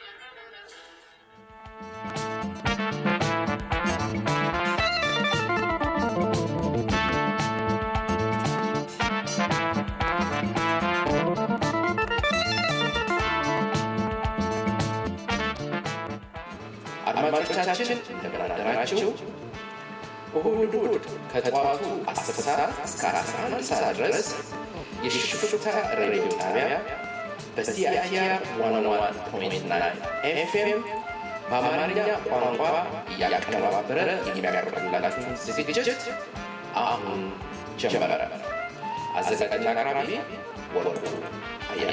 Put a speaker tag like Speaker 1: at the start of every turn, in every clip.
Speaker 1: አድማጮቻችን እንደምን አደራችሁ። እሁድ እሁድ ከጠዋቱ 10 ሰዓት እስከ 11 ሰዓት ድረስ የሽፍታ ሬዲዮ ጣቢያ በሲአይቲአር 101.9 ኤፍኤም በአማርኛ ቋንቋ እያቀነባበረ የሚያቀርብላችሁን ዝግጅት አሁን ጀመረ። አዘጋጅና አቅራቢ ወርቁ አያለ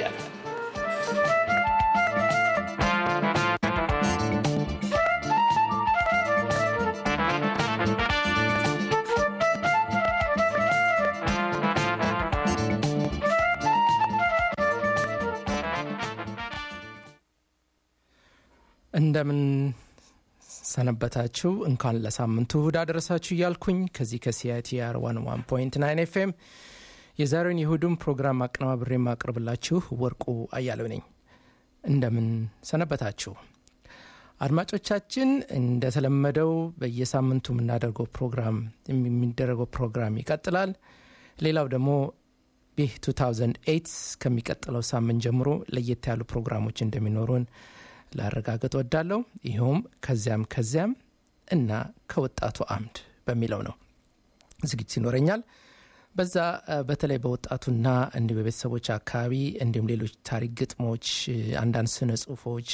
Speaker 2: እንደምን ሰነበታችሁ። እንኳን ለሳምንቱ እሁድ አደረሳችሁ እያልኩኝ ከዚህ ከሲአይቲአር ዋን ዋን ፖይንት ናይን ኤፍኤም የዛሬውን የእሁዱን ፕሮግራም አቀነባብሬ የማቀርብላችሁ ወርቁ አያሌው ነኝ። እንደምን ሰነበታችሁ አድማጮቻችን። እንደተለመደው በየሳምንቱ የምናደርገው ፕሮግራም የሚደረገው ፕሮግራም ይቀጥላል። ሌላው ደግሞ ይህ 2008 ከሚቀጥለው ሳምንት ጀምሮ ለየት ያሉ ፕሮግራሞች እንደሚኖሩን ላረጋግጥ ወዳለው ይኸውም ከዚያም ከዚያም እና ከወጣቱ አምድ በሚለው ነው ዝግጅት ይኖረኛል። በዛ በተለይ በወጣቱና እንዲህ በቤተሰቦች አካባቢ እንዲሁም ሌሎች ታሪክ ግጥሞች፣ አንዳንድ ስነ ጽሁፎች፣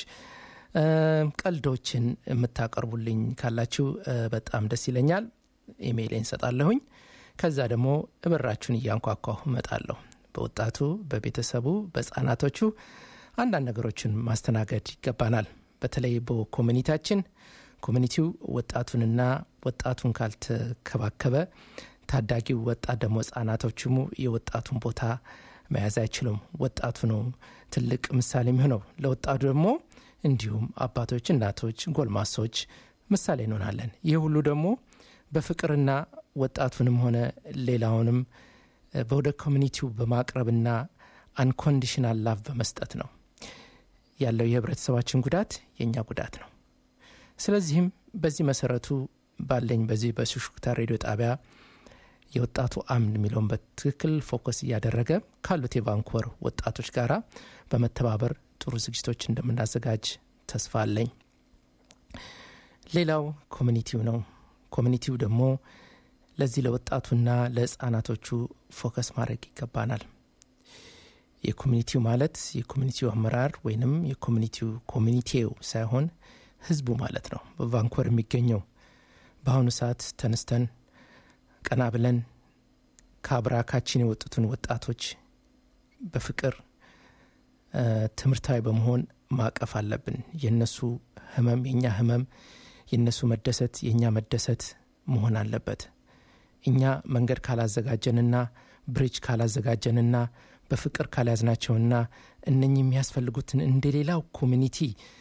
Speaker 2: ቀልዶችን የምታቀርቡልኝ ካላችሁ በጣም ደስ ይለኛል። ኢሜይል እንሰጣለሁኝ። ከዛ ደግሞ እበራችሁን እያንኳኳሁ እመጣለሁ። በወጣቱ በቤተሰቡ በህጻናቶቹ አንዳንድ ነገሮችን ማስተናገድ ይገባናል። በተለይ በኮሚኒታችን ኮሚኒቲው ወጣቱንና ወጣቱን ካልተከባከበ ታዳጊው ወጣት ደግሞ ህጻናቶችሙ የወጣቱን ቦታ መያዝ አይችሉም። ወጣቱ ነው ትልቅ ምሳሌ የሚሆነው ለወጣቱ ደግሞ እንዲሁም አባቶች፣ እናቶች፣ ጎልማሶች ምሳሌ እንሆናለን። ይህ ሁሉ ደግሞ በፍቅርና ወጣቱንም ሆነ ሌላውንም ወደ ኮሚኒቲው በማቅረብና አንኮንዲሽናል ላቭ በመስጠት ነው ያለው የህብረተሰባችን ጉዳት የእኛ ጉዳት ነው። ስለዚህም በዚህ መሰረቱ ባለኝ በዚህ በሹክሹክታ ሬዲዮ ጣቢያ የወጣቱ አምድ የሚለውን በትክክል ፎከስ እያደረገ ካሉት የቫንኮቨር ወጣቶች ጋር በመተባበር ጥሩ ዝግጅቶች እንደምናዘጋጅ ተስፋ አለኝ። ሌላው ኮሚኒቲው ነው። ኮሚኒቲው ደግሞ ለዚህ ለወጣቱና ለህፃናቶቹ ፎከስ ማድረግ ይገባናል። የኮሚኒቲው ማለት የኮሚኒቲው አመራር ወይንም የኮሚኒቲው ኮሚኒቲው ሳይሆን ህዝቡ ማለት ነው። በቫንኮቨር የሚገኘው በአሁኑ ሰዓት ተነስተን ቀና ብለን ከአብራካችን የወጡትን ወጣቶች በፍቅር ትምህርታዊ በመሆን ማቀፍ አለብን። የነሱ ህመም የእኛ ህመም፣ የነሱ መደሰት የእኛ መደሰት መሆን አለበት። እኛ መንገድ ካላዘጋጀንና ብሪጅ ካላዘጋጀንና በፍቅር ካልያዝናቸውና እነኚህ የሚያስፈልጉትን እንደ ሌላው ኮሚኒቲ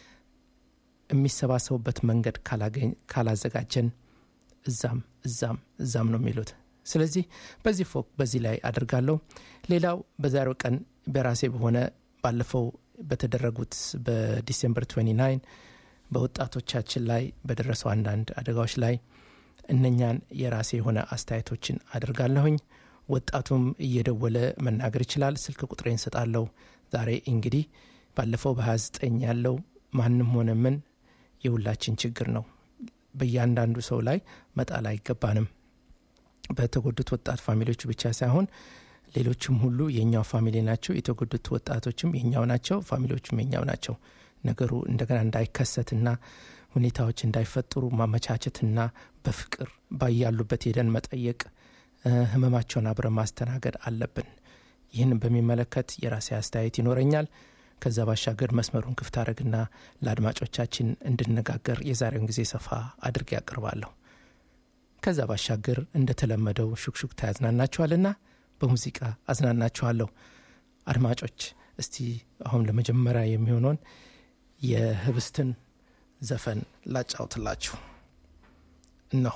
Speaker 2: የሚሰባሰቡበት መንገድ ካላዘጋጀን እዛም እዛም እዛም ነው የሚሉት። ስለዚህ በዚህ ፎቅ በዚህ ላይ አድርጋለሁ። ሌላው በዛሬው ቀን በራሴ በሆነ ባለፈው በተደረጉት በዲሴምበር 29 በወጣቶቻችን ላይ በደረሰው አንዳንድ አደጋዎች ላይ እነኛን የራሴ የሆነ አስተያየቶችን አድርጋለሁኝ። ወጣቱም እየደወለ መናገር ይችላል። ስልክ ቁጥሬን እንሰጣለሁ። ዛሬ እንግዲህ ባለፈው በ29 ያለው ማንም ሆነ ምን የሁላችን ችግር ነው። በእያንዳንዱ ሰው ላይ መጣል አይገባንም። በተጎዱት ወጣት ፋሚሊዎቹ ብቻ ሳይሆን ሌሎችም ሁሉ የኛው ፋሚሊ ናቸው። የተጎዱት ወጣቶችም የኛው ናቸው፣ ፋሚሊዎችም የኛው ናቸው። ነገሩ እንደገና እንዳይከሰትና ሁኔታዎች እንዳይፈጥሩ ማመቻቸትና በፍቅር ባያሉበት ሄደን መጠየቅ ህመማቸውን አብረን ማስተናገድ አለብን። ይህን በሚመለከት የራሴ አስተያየት ይኖረኛል። ከዛ ባሻገር መስመሩን ክፍት አድረግና ለአድማጮቻችን እንድነጋገር የዛሬውን ጊዜ ሰፋ አድርጌ ያቀርባለሁ። ከዛ ባሻገር እንደተለመደው ሹክሹክታ ያዝናናችኋልና በሙዚቃ አዝናናችኋለሁ። አድማጮች እስቲ አሁን ለመጀመሪያ የሚሆነውን የህብስትን ዘፈን ላጫውትላችሁ እነሆ።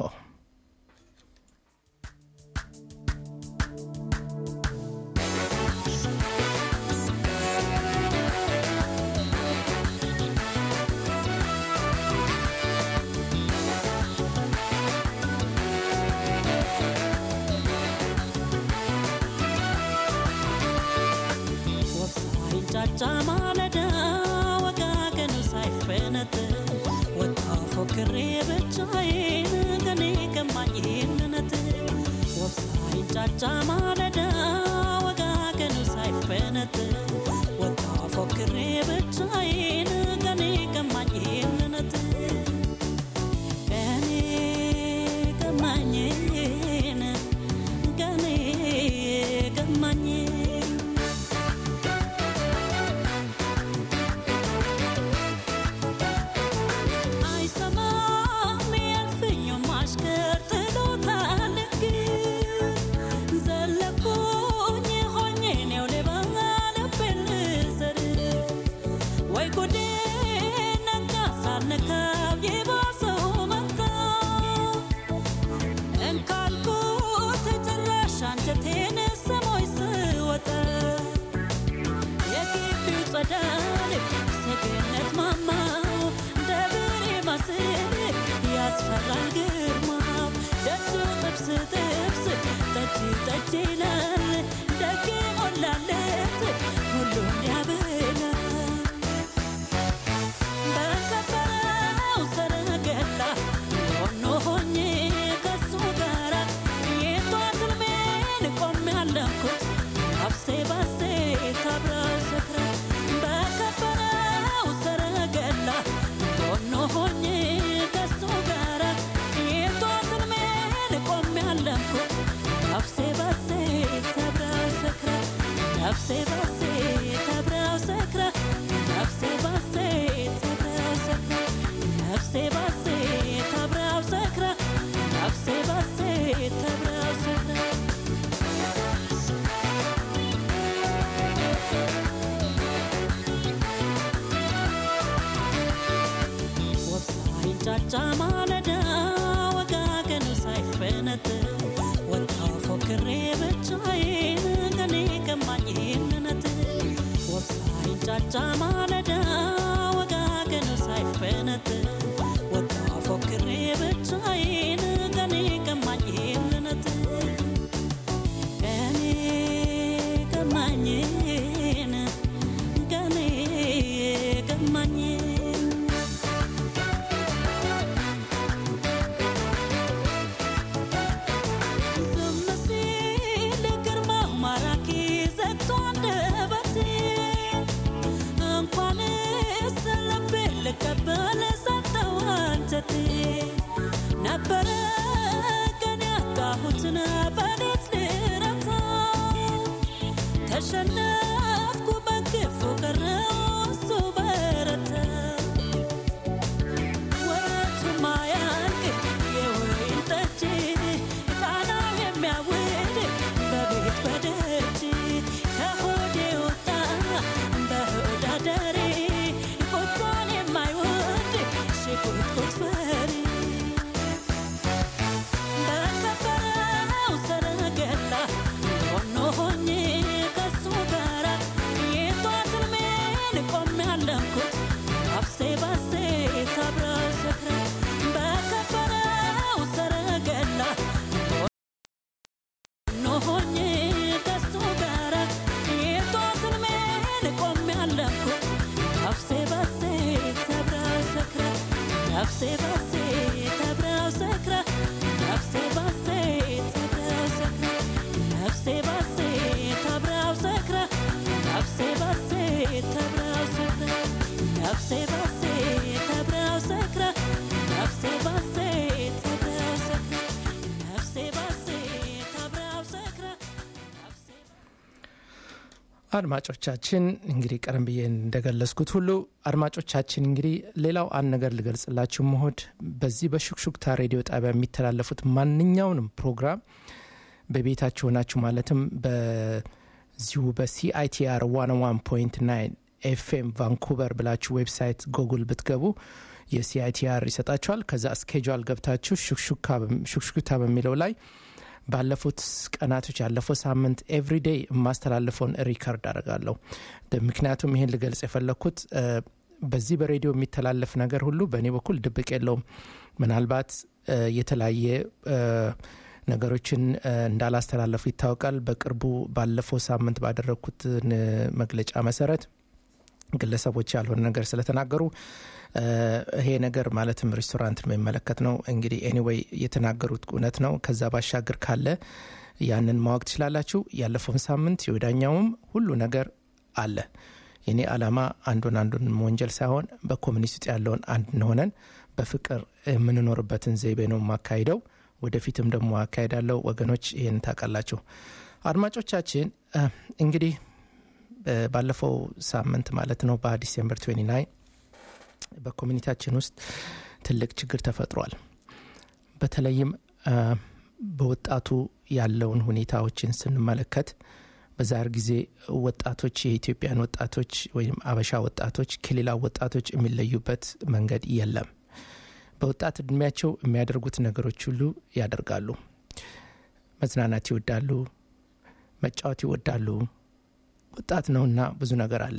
Speaker 3: ሲንጫጫ ማለዳ ወጋገኑ ሳይፈነጥር ወጣ ፎክሬ ብቻዬን ገኔ ከማኝነት ወፍ ሳይንጫጫ ማለዳ ወጋገኑ ሳይፈነጥር ወጣ ፎክሬ ብቻዬን ገኔ ከማኝነት ገኔ ከማኝን ገኔ ከማኝን አይሰማም ያልፍኝ ማሽከር ጥሎታል ግን ዘለኩኝ ሆኜ ነው ሌባ ልቤን ልስር ወይ ጉዴ ነጋ ሳልነካው የባሰው መጣ እንካልኩት ጭራሽ አንጀቴን ስሞኝ ስወጣ የግቢው ጸዳል ሰገነት ማማው ደብሬ ማስል ያስፈራል ግርማው ደጁ ጥብስ ጥብስ ጠጅ ጠጅ ይላል ደግ ሞላለት ሁሉን ያብላል በከበረው ሰረገላ ሆኖ ሆኜ ከሱ ጋራ የጧት ሕልሜን ቆሜ ያለምኩት ነፍሴ ባሴ ታብራው ሰክራ በከበረው ሰረገላ ሆኖ ሆኜ ከሱ ጋራ የጧት ሕልሜን ቆሜ ያለምኩት ነፍሴ ባሴ ታብራው ሰክራ ነፍሴ ባሴ ታብራው ሰክራ ነፍሴ ባሴ ታብራው ሰክራ ነፍሴ ባሴ ታብራው ሰክራ ነፍሴ ባሴ ታብራው ሰክራ ወፍ ሳይንጫጫ ማለዳ ወጋገኑ ሳይፈነጥር ወጣው ፎክሬ ብቻዬን ገኔ ከማኝነት ወፍ ሳይንጫጫ ማለዳ ወጋገኑ ሳይፈነጥር ወጣው ፎክሬ ብቻዬን ገኔ ከማኝነት ገኔ ከማኝን ገኔ ከማኝን ዝም ሲል ግርማው ማራኪ ዘግቶ አንደበቴ እንኳንስ ልቤን ልቀበል ሰጠው አንጀቴ ነበረ ቀን ያጣሁትን በሌት ልረታ ተሸነፍኩ በግፉ ቀረው እሱ በረታ ወረቱ ማያልቅ የወይን ጠጅ ቃናው የሚያውድ በቤት በደጅ ከሆዴ ወጣ በሆድ አደሬ ቁጣን የማይወድ ሽቁጥቁጥ ፈሪ በከበረው ሰረገላ ሆኖ ሆኜ ከሱ ጋራ የጧት ሕልሜን ቆሜ ያለምኩት ነፍሴ ባሴ ታብራው ሰክራ በከበረው ሰረገላ ሆኖ ሆኜ ከሱ ጋራ የጧት ሕልሜን ቆሜ ያለምኩት ነፍሴ ባሴ ታብራው ሰክራ ነፍሴ ባሴ ታብራው ሰክራ ነፍሴ ባሴ ታብራው ሰክራ ነፍሴ ባሴ ታብራው ሰክራ ነፍሴ ባሴ ታብራው ሰክራ ነፍሴ ባሴ ታብራው ሰክራ ነፍሴ ባሴ ታብራው ሰክራ ነፍሴ ባሴ ታብራው ሰክራ ነፍሴ
Speaker 2: አድማጮቻችን እንግዲህ ቀደም ብዬ እንደገለጽኩት ሁሉ አድማጮቻችን እንግዲህ ሌላው አንድ ነገር ልገልጽላችሁ መሆድ በዚህ በሹክሹክታ ሬዲዮ ጣቢያ የሚተላለፉት ማንኛውንም ፕሮግራም በቤታችሁ ሆናችሁ ማለትም በዚሁ በሲአይቲአር 101.9 ኤፍኤም ቫንኩቨር ብላችሁ ዌብሳይት ጎጉል ብትገቡ የሲአይቲአር ይሰጣችኋል። ከዛ ስኬጁል ገብታችሁ ሹክሹክታ በሚለው ላይ ባለፉት ቀናቶች ያለፈው ሳምንት ኤቭሪዴይ የማስተላልፈውን ሪከርድ አደርጋለሁ። ምክንያቱም ይህን ልገልጽ የፈለግኩት በዚህ በሬዲዮ የሚተላለፍ ነገር ሁሉ በእኔ በኩል ድብቅ የለውም። ምናልባት የተለያየ ነገሮችን እንዳላስተላለፉ ይታወቃል። በቅርቡ ባለፈው ሳምንት ባደረግኩት መግለጫ መሰረት ግለሰቦች ያልሆነ ነገር ስለተናገሩ ይሄ ነገር ማለትም ሬስቶራንትን የሚመለከት ነው። እንግዲህ ኤኒዌይ የተናገሩት እውነት ነው። ከዛ ባሻገር ካለ ያንን ማወቅ ትችላላችሁ። ያለፈውን ሳምንት የወዳኛውም ሁሉ ነገር አለ። የኔ ዓላማ አንዱን አንዱን ወንጀል ሳይሆን በኮሚኒስት ውስጥ ያለውን አንድ እንሆነን በፍቅር የምንኖርበትን ዘይቤ ነው የማካሂደው። ወደፊትም ደግሞ አካሄዳለሁ። ወገኖች ይህን ታውቃላችሁ። አድማጮቻችን እንግዲህ ባለፈው ሳምንት ማለት ነው በዲሴምበር 29 በኮሚኒቲያችን ውስጥ ትልቅ ችግር ተፈጥሯል። በተለይም በወጣቱ ያለውን ሁኔታዎችን ስንመለከት በዛር ጊዜ ወጣቶች የኢትዮጵያን ወጣቶች ወይም አበሻ ወጣቶች ከሌላ ወጣቶች የሚለዩበት መንገድ የለም። በወጣት እድሜያቸው የሚያደርጉት ነገሮች ሁሉ ያደርጋሉ። መዝናናት ይወዳሉ፣ መጫወት ይወዳሉ። ወጣት ነውና ብዙ ነገር አለ።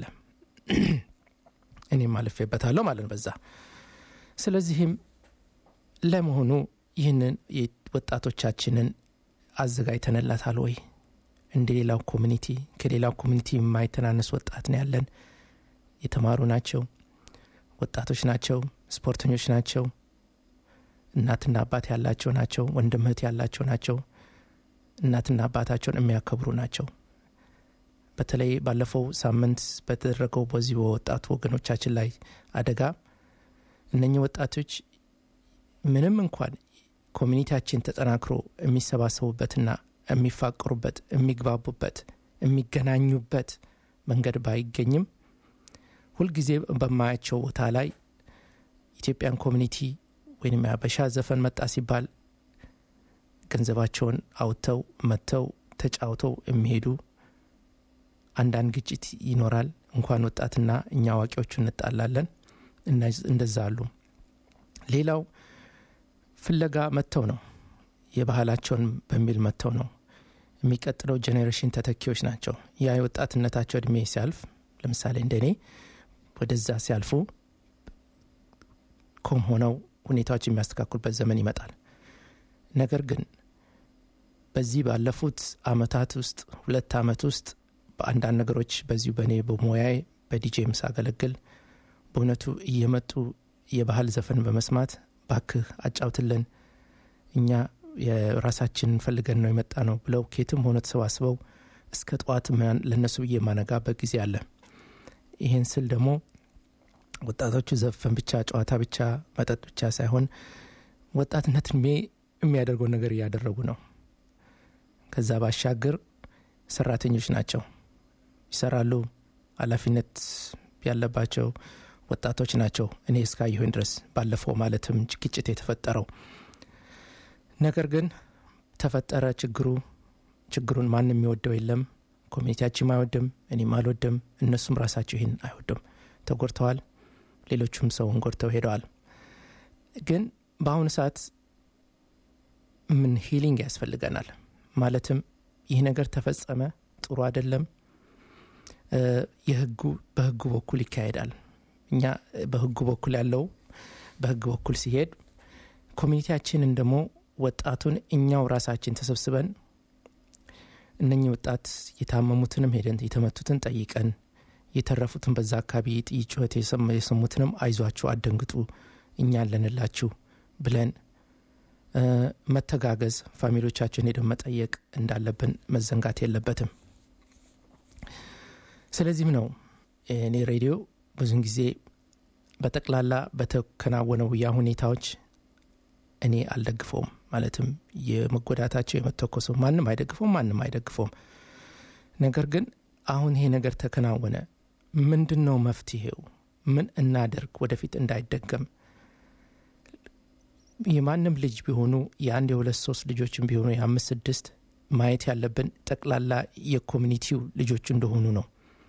Speaker 2: እኔም አልፌበታለሁ ማለት ነው በዛ። ስለዚህም ለመሆኑ ይህንን ወጣቶቻችንን አዘጋጅተንላታል ወይ? እንደ ሌላው ኮሚኒቲ ከሌላው ኮሚኒቲ የማይተናነስ ወጣት ነው ያለን። የተማሩ ናቸው፣ ወጣቶች ናቸው፣ ስፖርተኞች ናቸው፣ እናትና አባት ያላቸው ናቸው፣ ወንድም እህት ያላቸው ናቸው፣ እናትና አባታቸውን የሚያከብሩ ናቸው። በተለይ ባለፈው ሳምንት በተደረገው በዚህ በወጣቱ ወገኖቻችን ላይ አደጋ እነኚህ ወጣቶች ምንም እንኳን ኮሚኒቲያችን ተጠናክሮ የሚሰባሰቡበትና የሚፋቀሩበት የሚግባቡበት የሚገናኙበት መንገድ ባይገኝም ሁልጊዜ በማያቸው ቦታ ላይ ኢትዮጵያን ኮሚኒቲ ወይም የአበሻ ዘፈን መጣ ሲባል ገንዘባቸውን አውጥተው መጥተው ተጫውተው የሚሄዱ አንዳንድ ግጭት ይኖራል። እንኳን ወጣትና እኛ አዋቂዎቹ እንጣላለን። እንደዛ አሉ። ሌላው ፍለጋ መጥተው ነው የባህላቸውን በሚል መጥተው ነው። የሚቀጥለው ጄኔሬሽን ተተኪዎች ናቸው። ያ የወጣትነታቸው እድሜ ሲያልፍ ለምሳሌ እንደኔ ወደዛ ሲያልፉ ኮም ሆነው ሁኔታዎች የሚያስተካክሉበት ዘመን ይመጣል። ነገር ግን በዚህ ባለፉት አመታት ውስጥ ሁለት አመት ውስጥ በአንዳንድ ነገሮች በዚሁ በእኔ በሙያዬ በዲጄም ሳገለግል በእውነቱ እየመጡ የባህል ዘፈን በመስማት ባክህ አጫውትልን እኛ የራሳችንን ፈልገን ነው የመጣ ነው ብለው ኬትም ሆነ ተሰባስበው እስከ ጠዋት ለእነሱ ብዬ የማነጋበት ጊዜ አለ። ይህን ስል ደግሞ ወጣቶቹ ዘፈን ብቻ ጨዋታ ብቻ መጠጥ ብቻ ሳይሆን ወጣትነት እድሜ የሚያደርገው ነገር እያደረጉ ነው። ከዛ ባሻገር ሰራተኞች ናቸው፣ ይሰራሉ። ኃላፊነት ያለባቸው ወጣቶች ናቸው። እኔ እስካየሁኝ ድረስ ባለፈው ማለትም ግጭት የተፈጠረው ነገር ግን ተፈጠረ ችግሩ። ችግሩን ማንም የሚወደው የለም። ኮሚኒቲያችንም አይወድም፣ እኔም አልወድም፣ እነሱም ራሳቸው ይህን አይወዱም። ተጎድተዋል። ሌሎቹም ሰውን ጎድተው ሄደዋል። ግን በአሁኑ ሰዓት ምን ሂሊንግ ያስፈልገናል። ማለትም ይህ ነገር ተፈጸመ፣ ጥሩ አይደለም። የህጉ በህጉ በኩል ይካሄዳል። እኛ በህጉ በኩል ያለው በህግ በኩል ሲሄድ ኮሚኒቲያችንን ደግሞ ወጣቱን እኛው ራሳችን ተሰብስበን እነኚህ ወጣት የታመሙትንም ሄደን የተመቱትን ጠይቀን የተረፉትን በዛ አካባቢ የጥይት ጩኸት የሰሙትንም አይዟችሁ፣ አደንግጡ፣ እኛ አለንላችሁ ብለን መተጋገዝ፣ ፋሚሊዎቻችን ሄደን መጠየቅ እንዳለብን መዘንጋት የለበትም። ስለዚህም ነው እኔ ሬዲዮ ብዙን ጊዜ በጠቅላላ በተከናወነው ያ ሁኔታዎች እኔ አልደግፈውም። ማለትም የመጎዳታቸው የመተኮሰው ማንም አይደግፈውም፣ ማንም አይደግፈውም። ነገር ግን አሁን ይሄ ነገር ተከናወነ፣ ምንድን ነው መፍትሄው? ምን እናደርግ ወደፊት እንዳይደገም? የማንም ልጅ ቢሆኑ የአንድ የሁለት ሶስት ልጆችም ቢሆኑ የአምስት ስድስት ማየት ያለብን ጠቅላላ የኮሚኒቲው ልጆች እንደሆኑ ነው።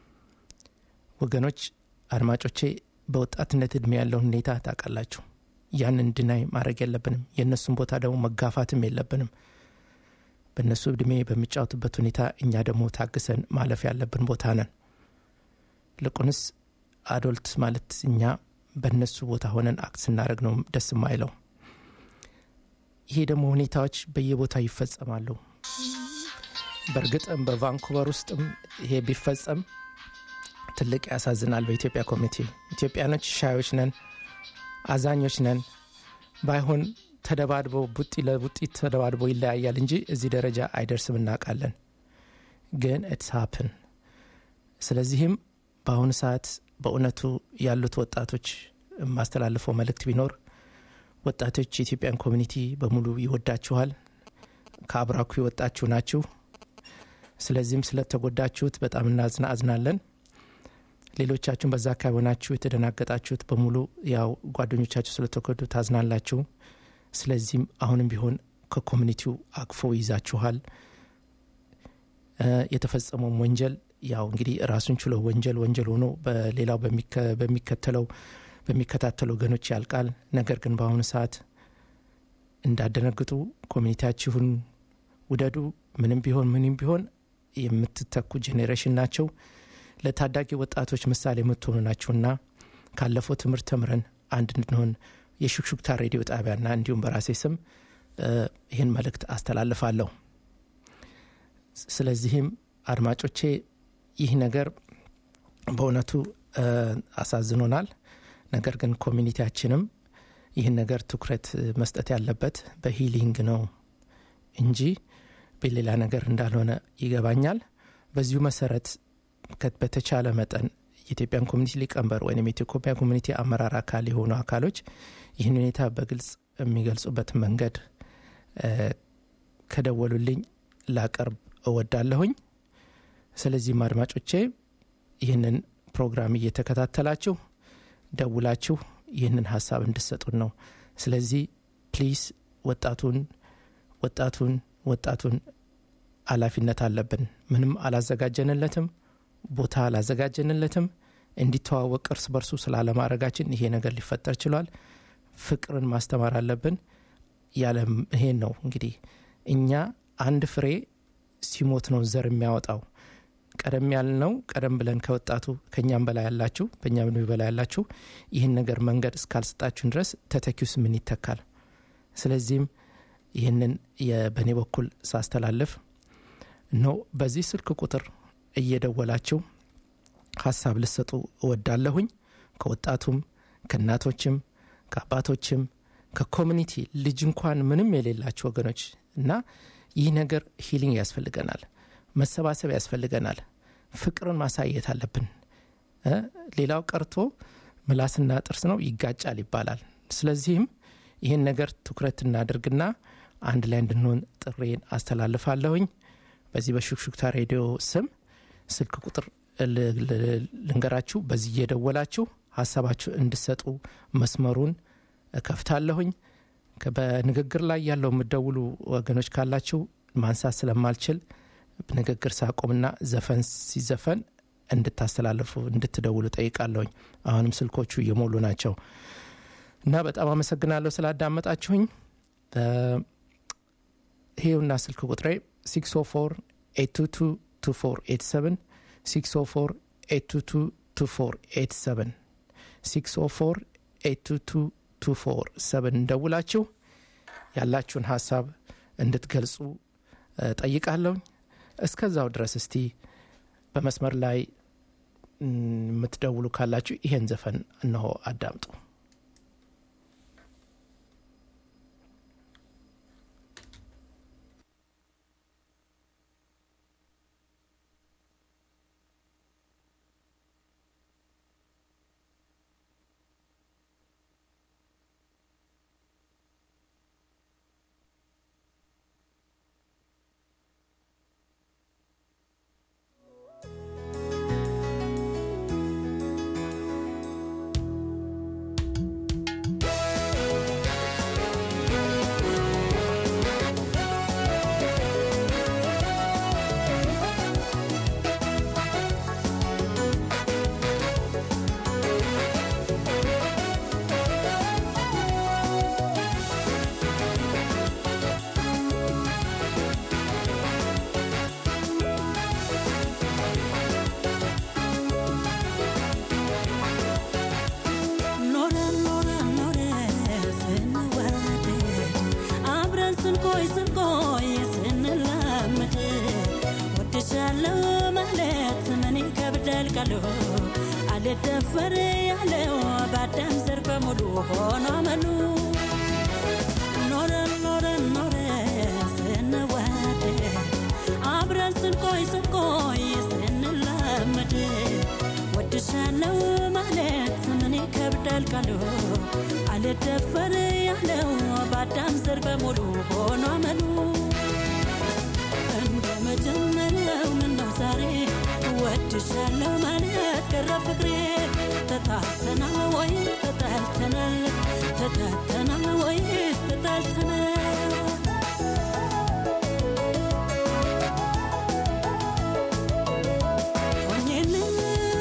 Speaker 2: ወገኖች፣ አድማጮቼ በወጣትነት እድሜ ያለውን ሁኔታ ታውቃላችሁ። ያንን ድናይ ማድረግ የለብንም። የእነሱን ቦታ ደግሞ መጋፋትም የለብንም። በእነሱ እድሜ በሚጫወቱበት ሁኔታ እኛ ደግሞ ታግሰን ማለፍ ያለብን ቦታ ነን። ልቁንስ አዶልት ማለት እኛ በእነሱ ቦታ ሆነን አክት ስናደረግ ነው ደስ የማይለው። ይሄ ደግሞ ሁኔታዎች በየቦታው ይፈጸማሉ። በእርግጥም በቫንኩቨር ውስጥም ይሄ ቢፈጸም ትልቅ ያሳዝናል። በኢትዮጵያ ኮሚኒቲ ኢትዮጵያኖች ሻዮች ነን፣ አዛኞች ነን። ባይሆን ተደባድቦ ቡጢ ለቡጢ ተደባድቦ ይለያያል እንጂ እዚህ ደረጃ አይደርስም እናውቃለን። ግን ኢትስ ሀፕን። ስለዚህም በአሁኑ ሰዓት በእውነቱ ያሉት ወጣቶች የማስተላልፈው መልእክት ቢኖር ወጣቶች የኢትዮጵያን ኮሚኒቲ በሙሉ ይወዳችኋል። ከአብራኩ የወጣችሁ ናችሁ። ስለዚህም ስለተጎዳችሁት በጣም እናዝና አዝናለን። ሌሎቻችሁም በዛ አካባቢ ሆናችሁ የተደናገጣችሁት በሙሉ ያው ጓደኞቻችሁ ስለተጎዱ ታዝናላችሁ። ስለዚህም አሁንም ቢሆን ከኮሚኒቲው አቅፎ ይዛችኋል። የተፈጸመውም ወንጀል ያው እንግዲህ ራሱን ችሎ ወንጀል ወንጀል ሆኖ በሌላው በሚከተለው በሚከታተሉ ወገኖች ያልቃል። ነገር ግን በአሁኑ ሰዓት እንዳደነግጡ ኮሚኒቲያችሁን ውደዱ። ምንም ቢሆን ምንም ቢሆን የምትተኩ ጄኔሬሽን ናቸው። ለታዳጊ ወጣቶች ምሳሌ የምትሆኑ ናቸውና ካለፈው ትምህርት ተምረን አንድ እንድንሆን የሹክሹክታ ሬዲዮ ጣቢያና እንዲሁም በራሴ ስም ይህን መልእክት አስተላልፋለሁ። ስለዚህም አድማጮቼ ይህ ነገር በእውነቱ አሳዝኖናል። ነገር ግን ኮሚኒቲያችንም ይህን ነገር ትኩረት መስጠት ያለበት በሂሊንግ ነው እንጂ በሌላ ነገር እንዳልሆነ ይገባኛል። በዚሁ መሰረት በተቻለ መጠን የኢትዮጵያን ኮሚኒቲ ሊቀመንበር ወይም የኢትዮጵያ ኮሚኒቲ አመራር አካል የሆኑ አካሎች ይህን ሁኔታ በግልጽ የሚገልጹበት መንገድ ከደወሉልኝ ላቀርብ እወዳለሁኝ። ስለዚህም አድማጮቼ ይህንን ፕሮግራም እየተከታተላችሁ ደውላችሁ ይህንን ሀሳብ እንድሰጡን ነው። ስለዚህ ፕሊስ ወጣቱን ወጣቱን ወጣቱን ኃላፊነት አለብን። ምንም አላዘጋጀንለትም፣ ቦታ አላዘጋጀንለትም። እንዲተዋወቅ እርስ በርሱ ስላለማድረጋችን ይሄ ነገር ሊፈጠር ችሏል። ፍቅርን ማስተማር አለብን። ያለም ይሄን ነው እንግዲህ እኛ አንድ ፍሬ ሲሞት ነው ዘር የሚያወጣው። ቀደም ያልነው ቀደም ብለን ከወጣቱ ከእኛም በላይ ያላችሁ በእኛም ዕድሜ በላይ ያላችሁ ይህን ነገር መንገድ እስካልሰጣችሁን ድረስ ተተኪውስ ምን ይተካል? ስለዚህም ይህንን በእኔ በኩል ሳስተላልፍ ነው በዚህ ስልክ ቁጥር እየደወላችሁ ሀሳብ ልሰጡ እወዳለሁኝ። ከወጣቱም ከእናቶችም ከአባቶችም ከኮሚኒቲ ልጅ እንኳን ምንም የሌላቸው ወገኖች እና ይህ ነገር ሂሊንግ ያስፈልገናል፣ መሰባሰብ ያስፈልገናል። ፍቅርን ማሳየት አለብን። ሌላው ቀርቶ ምላስና ጥርስ ነው ይጋጫል ይባላል። ስለዚህም ይህን ነገር ትኩረት እናድርግና አንድ ላይ እንድንሆን ጥሬን አስተላልፋለሁኝ። በዚህ በሹክሹክታ ሬዲዮ ስም ስልክ ቁጥር ልንገራችሁ። በዚህ እየደወላችሁ ሀሳባችሁ እንድሰጡ መስመሩን እከፍታለሁኝ። በንግግር ላይ ያለው የምደውሉ ወገኖች ካላችሁ ማንሳት ስለማልችል ንግግር ሳቆምና ዘፈን ሲዘፈን እንድታስተላልፉ እንድትደውሉ ጠይቃለሁኝ። አሁንም ስልኮቹ እየሞሉ ናቸው እና በጣም አመሰግናለሁ ስላዳመጣችሁኝ። ይሄውና ስልክ ቁጥሬ 604 822 604 822 604 822 እንደውላችሁ ያላችሁን ሀሳብ እንድትገልጹ ጠይቃለሁኝ። እስከዛው ድረስ እስቲ በመስመር ላይ የምትደውሉ ካላችሁ ይሄን ዘፈን እነሆ አዳምጡ።
Speaker 3: ወድሻለሁ ማለት ምን ይከብዳል ቃሉ አልደፈር ያለው በአዳም ዘር በሙሉ ሆኖ አመሉ ኖረን ኖረን ኖረን ስንዋደድ አብረን ስንቆይ ስንቆይ ስንላመድ ወድሻለው ማለት ምን ይከብዳል ቃሉ አልደፈር ያለው በአዳም ዘር በሙሉ ሆኖ አመሉ እንደ መጀመሪያው ምነው ዛሬ ወድሻለሁ ማለት ቀረ ፍቅሬ ተጣልተናል ወይ ተጣልተናል ተጣልተናል ወይ ተጣልተናል ሆኜልህ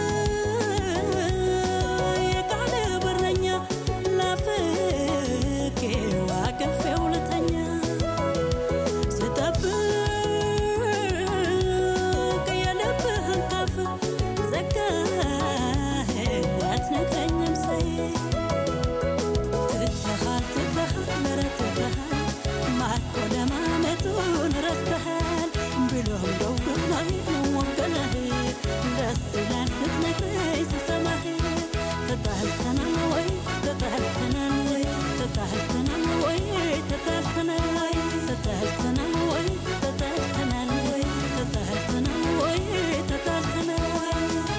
Speaker 3: የቃል በረኛ ናፍቄው አቅፌው ልተኛ ስጠብቅ የልብህን ታፍ ዘጋኸኝ አትነግረኝም ሰይ ትተሃል ትተሃል ኧረ ትተሃል ማርኮ ለማመጡን ረስተሃል ብሎም ደውሎኝ ወገነህ ደስ ይላል ስትነግረኝ ስሰማህ ተጣልተናል ወይ ተጣልተናል ወይ ተጣልተናል ወይ ተጣልተናል ወይ ተጣልተናል ወይ ተጣልተናል ወይ ተጣልተናል ወይ ተጣልተናል ወይ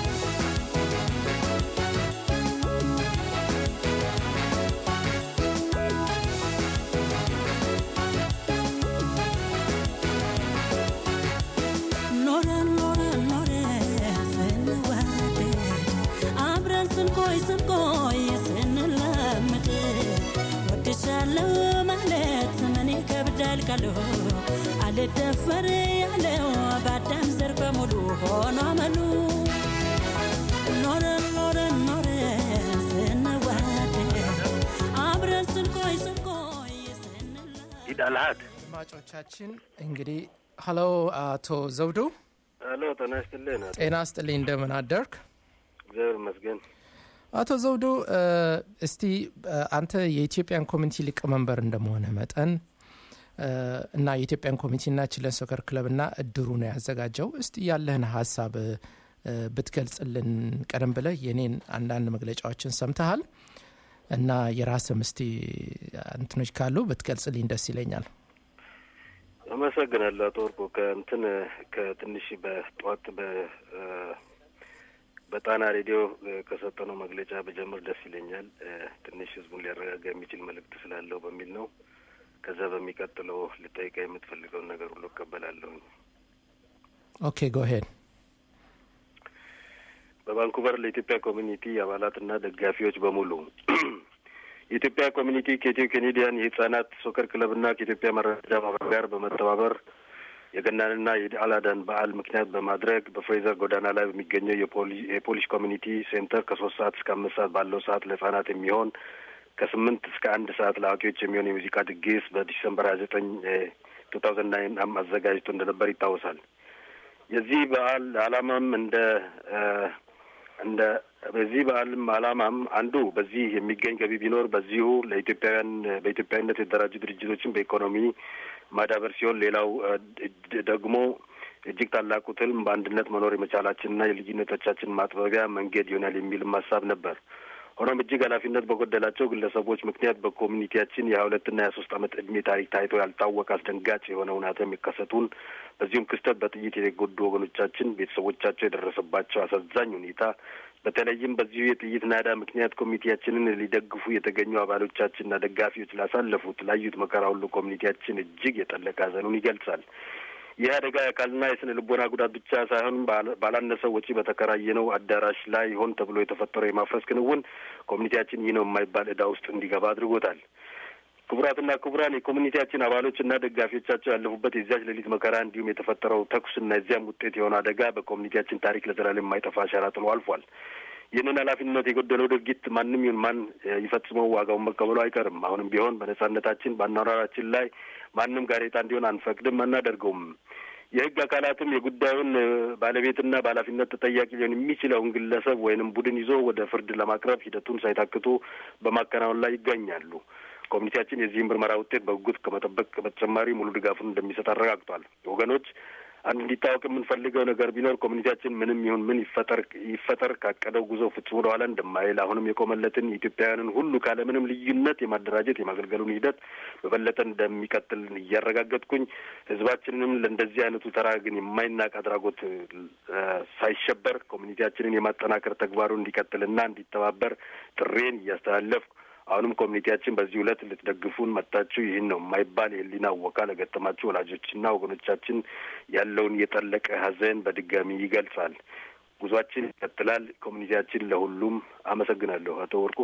Speaker 3: ኖረን ኖረን ኖረን ስንዋደድ አብረን ስንቆይ ስንቆይ ስንላመድ ወድሻለሁ ማለት ምን ይከብዳል ቃሉ አልደፈር ያለው በአዳም ዘር በሙሉ ሆኖ አመሉ ኖረን ኖረን ኖረን ስንዋደድ አብረን ስንቆይ ስንቆይ ስንላመድ
Speaker 4: ይዳልሃት
Speaker 2: አድማጮቻችን እንግዲህ ሀሎ አቶ ዘውዱ
Speaker 4: ሄሎ ጤና ይስጥልኝ አቶ
Speaker 2: ጤና ስጥልኝ እንደምን አደርክ
Speaker 4: እግዚአብሔር ይመስገን
Speaker 2: አቶ ዘውዱ እ፣ እስቲ እ፣ አንተ የኢትዮጵያን ኮሚኒቲ ሊቀመንበር እንደመሆነ መጠን እ፣ እና የኢትዮጵያን ኮሚኒቲና ችለን ሶከር ክለብና እድሩ ነው ያዘጋጀው እስቲ ያለህን ሀሳብ እ፣ ብትገልጽልን ቀደም ብለህ የኔን አንዳንድ መግለጫዎችን ሰምተሃል እና የራስም እስቲ እንትኖች ካሉ ብትገልጽልኝ ደስ ይለኛል
Speaker 4: አመሰግናለሁ አቶ ወርቁ ከእንትን ከትንሽ በጠዋት በ እ፣ በጣና ሬዲዮ እ፣ ከሰጠነው መግለጫ በጀምር ደስ ይለኛል እ፣ ትንሽ ህዝቡን ሊያረጋጋ የሚችል መልእክት ስላለው በሚል ነው ከዛ በሚቀጥለው ልጠይቃ የምትፈልገውን ነገር ሁሉ እቀበላለሁኝ
Speaker 2: ኦኬ ጎሄድ
Speaker 4: በቫንኩቨር ለኢትዮጵያ ኮሚኒቲ አባላትና ደጋፊዎች በሙሉ የኢትዮጵያ ኮሚኒቲ ከኢትዮ ኬኔዲያን የህጻናት ሶከር ክለብና ከኢትዮጵያ መረጃ ማህበር ጋር በመተባበር የገናንና የኢድ አል አድሃን በዓል ምክንያት በማድረግ በፍሬዘር ጎዳና ላይ በሚገኘው የፖሊ- የፖሊሽ ኮሚኒቲ ሴንተር ከሶስት ሰዓት እስከ አምስት ሰዓት ባለው ሰዓት ለህጻናት የሚሆን ከስምንት እስከ አንድ ሰዓት ለአዋቂዎች የሚሆን የሙዚቃ ድግስ በዲሰምበር ሀያ ዘጠኝ ቱ ታውዘንድ ናይን አዘጋጅቶ እንደነበር ይታወሳል። የዚህ በዓል ዓላማም እንደ እ፣ እንደ በዚህ በዓልም ዓላማም አንዱ በዚህ የሚገኝ ገቢ ቢኖር በዚሁ ለኢትዮጵያውያን በኢትዮጵያዊነት የተደራጁ ድርጅቶችን በኢኮኖሚ ማዳበር ሲሆን ሌላው እ፣ ድ- ደግሞ እጅግ ታላቁ ትልም በአንድነት መኖር የመቻላችንና የልዩነቶቻችን ማጥበቢያ መንገድ ይሆናል የሚልም ሀሳብ ነበር። ሆኖም እጅግ ኃላፊነት በጎደላቸው ግለሰቦች ምክንያት በኮሚኒቲያችን የሀያ ሁለትና የሀያ ሶስት ዓመት እድሜ ታሪክ ታይቶ ያልታወቀ አስደንጋጭ የሆነ እውነታ የሚከሰቱን በዚሁም ክስተት በጥይት የተጎዱ ወገኖቻችን ቤተሰቦቻቸው የደረሰባቸው አሳዛኝ ሁኔታ በተለይም በዚሁ የጥይት ናዳ ምክንያት ኮሚኒቲያችንን ሊደግፉ የተገኙ አባሎቻችንና ደጋፊዎች ላሳለፉት ላዩት መከራ ሁሉ ኮሚኒቲያችን እጅግ የጠለቀ ሐዘኑን ይገልጻል። ይህ አደጋ የአካልና የስነ ልቦና ጉዳት ብቻ ሳይሆን ባላ- ባላነሰ ወጪ በተከራየነው አዳራሽ ላይ ሆን ተብሎ የተፈጠረው የማፍረስ ክንውን ኮሚኒቲያችን ይህ ነው የማይባል ዕዳ ውስጥ እንዲገባ አድርጎታል። ክቡራትና ክቡራን የኮሚኒቲያችን አባሎችና ደጋፊዎቻቸው ያለፉበት የዚያች ሌሊት መከራ እንዲሁም የተፈጠረው ተኩስና የዚያም ውጤት የሆነ አደጋ በኮሚኒቲያችን ታሪክ ለዘላለም የማይጠፋ አሻራ ጥሎ አልፏል። ይህንን ኃላፊነት የጎደለው ድርጊት ማንም ይሁን ማን እ፣ ይፈጽመው ዋጋውን መቀበሉ አይቀርም። አሁንም ቢሆን በነጻነታችን በአኗኗራችን ላይ ማንም ጋሬጣ እንዲሆን አንፈቅድም፣ አናደርገውም። የሕግ አካላትም የጉዳዩን እ፣ ባለቤትና በኃላፊነት ተጠያቂ ሊሆን የሚችለውን ግለሰብ ወይንም ቡድን ይዞ ወደ ፍርድ ለማቅረብ ሂደቱን ሳይታክቱ በማከናወን ላይ ይገኛሉ። ኮሚኒቲያችን የዚህ ምርመራ ውጤት በጉጉት ከመጠበቅ በተጨማሪ ሙሉ ድጋፉን እንደሚሰጥ አረጋግጧል። ወገኖች አንድ እንዲታወቅ የምንፈልገው ነገር ቢኖር ኮሚኒቲያችን ምንም ይሁን ምን ይፈጠር ይፈጠር ካቀደው ጉዞ ፍጹም ወደኋላ እንደማይል አሁንም የቆመለትን ኢትዮጵያውያንን ሁሉ ካለምንም ልዩነት የማደራጀት የማገልገሉን ሂደት በበለጠ እንደሚቀጥል እያረጋገጥኩኝ ህዝባችንንም ለእንደዚህ አይነቱ ተራ ግን የማይናቅ አድራጎት ሳይሸበር ኮሚኒቲያችንን የማጠናከር ተግባሩ እንዲቀጥልና እንዲተባበር ጥሬን እያስተላለፍኩ አሁንም ኮሚኒቲያችን በዚህ ዕለት ልትደግፉን መጥታችሁ ይህን ነው የማይባል የህሊና ወካ ለገጠማችሁ ወላጆችና ወገኖቻችን ያለውን የጠለቀ ሐዘን በድጋሚ ይገልጻል። ጉዟችን ይቀጥላል። ኮሚኒቲያችን ለሁሉም አመሰግናለሁ። አቶ ወርቁ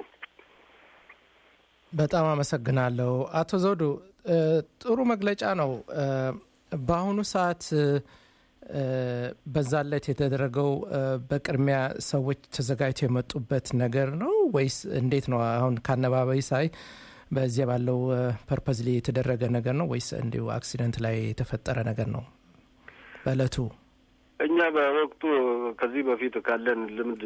Speaker 2: በጣም አመሰግናለሁ። አቶ ዘውዱ ጥሩ መግለጫ ነው። በአሁኑ ሰዓት በዛለት የተደረገው በቅድሚያ ሰዎች ተዘጋጅተው የመጡበት ነገር ነው ወይስ እንዴት ነው? አሁን ከአነባባይ ሳይ በዚያ ባለው ፐርፐዝሊ የተደረገ ነገር ነው ወይስ እንዲሁ አክሲደንት ላይ የተፈጠረ ነገር ነው? በእለቱ
Speaker 4: እኛ በወቅቱ ከዚህ በፊት ካለን ልምድ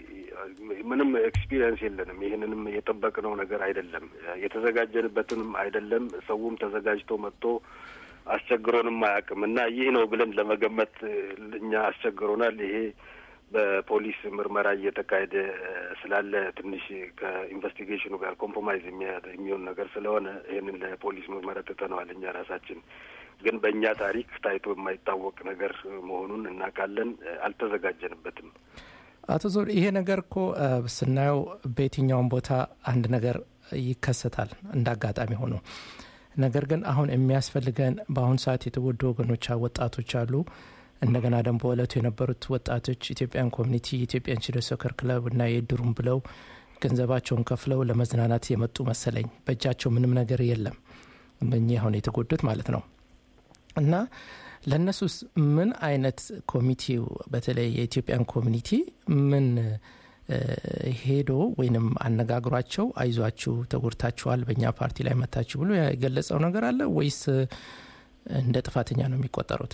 Speaker 4: ምንም ኤክስፒሪየንስ የለንም። ይህንንም የጠበቅነው ነገር አይደለም፣ የተዘጋጀንበትንም አይደለም። ሰውም ተዘጋጅቶ መጥቶ አስቸግሮንም አያውቅም እና ይህ ነው ብለን ለመገመት እኛ አስቸግሮናል። ይሄ በፖሊስ ምርመራ እየተካሄደ ስላለ ትንሽ ከኢንቨስቲጌሽኑ ጋር ኮምፕሮማይዝ የሚሆን ነገር ስለሆነ ይህንን ለፖሊስ ምርመራ ትተነዋል። እኛ ራሳችን ግን በእኛ ታሪክ ታይቶ የማይታወቅ ነገር መሆኑን እናውቃለን። አልተዘጋጀንበትም።
Speaker 2: አቶ ዞር ይሄ ነገር እኮ ስናየው በየትኛውም ቦታ አንድ ነገር ይከሰታል እንደ አጋጣሚ ሆኖ ነገር ግን አሁን የሚያስፈልገን በአሁኑ ሰዓት የተጎዱ ወገኖች ወጣቶች አሉ። እንደገና ደግሞ በእለቱ የነበሩት ወጣቶች ኢትዮጵያን ኮሚኒቲ የኢትዮጵያን ቺልድረን ሶከር ክለብ እና የድሩም ብለው ገንዘባቸውን ከፍለው ለመዝናናት የመጡ መሰለኝ። በእጃቸው ምንም ነገር የለም። እኚህ አሁን የተጎዱት ማለት ነው። እና ለእነሱስ ምን አይነት ኮሚቴው በተለይ የኢትዮጵያን ኮሚኒቲ ምን ሄዶ ወይንም አነጋግሯቸው አይዟችሁ ተጎድታችኋል፣ በእኛ ፓርቲ ላይ መታችሁ ብሎ የገለጸው ነገር አለ ወይስ እንደ ጥፋተኛ ነው የሚቆጠሩት?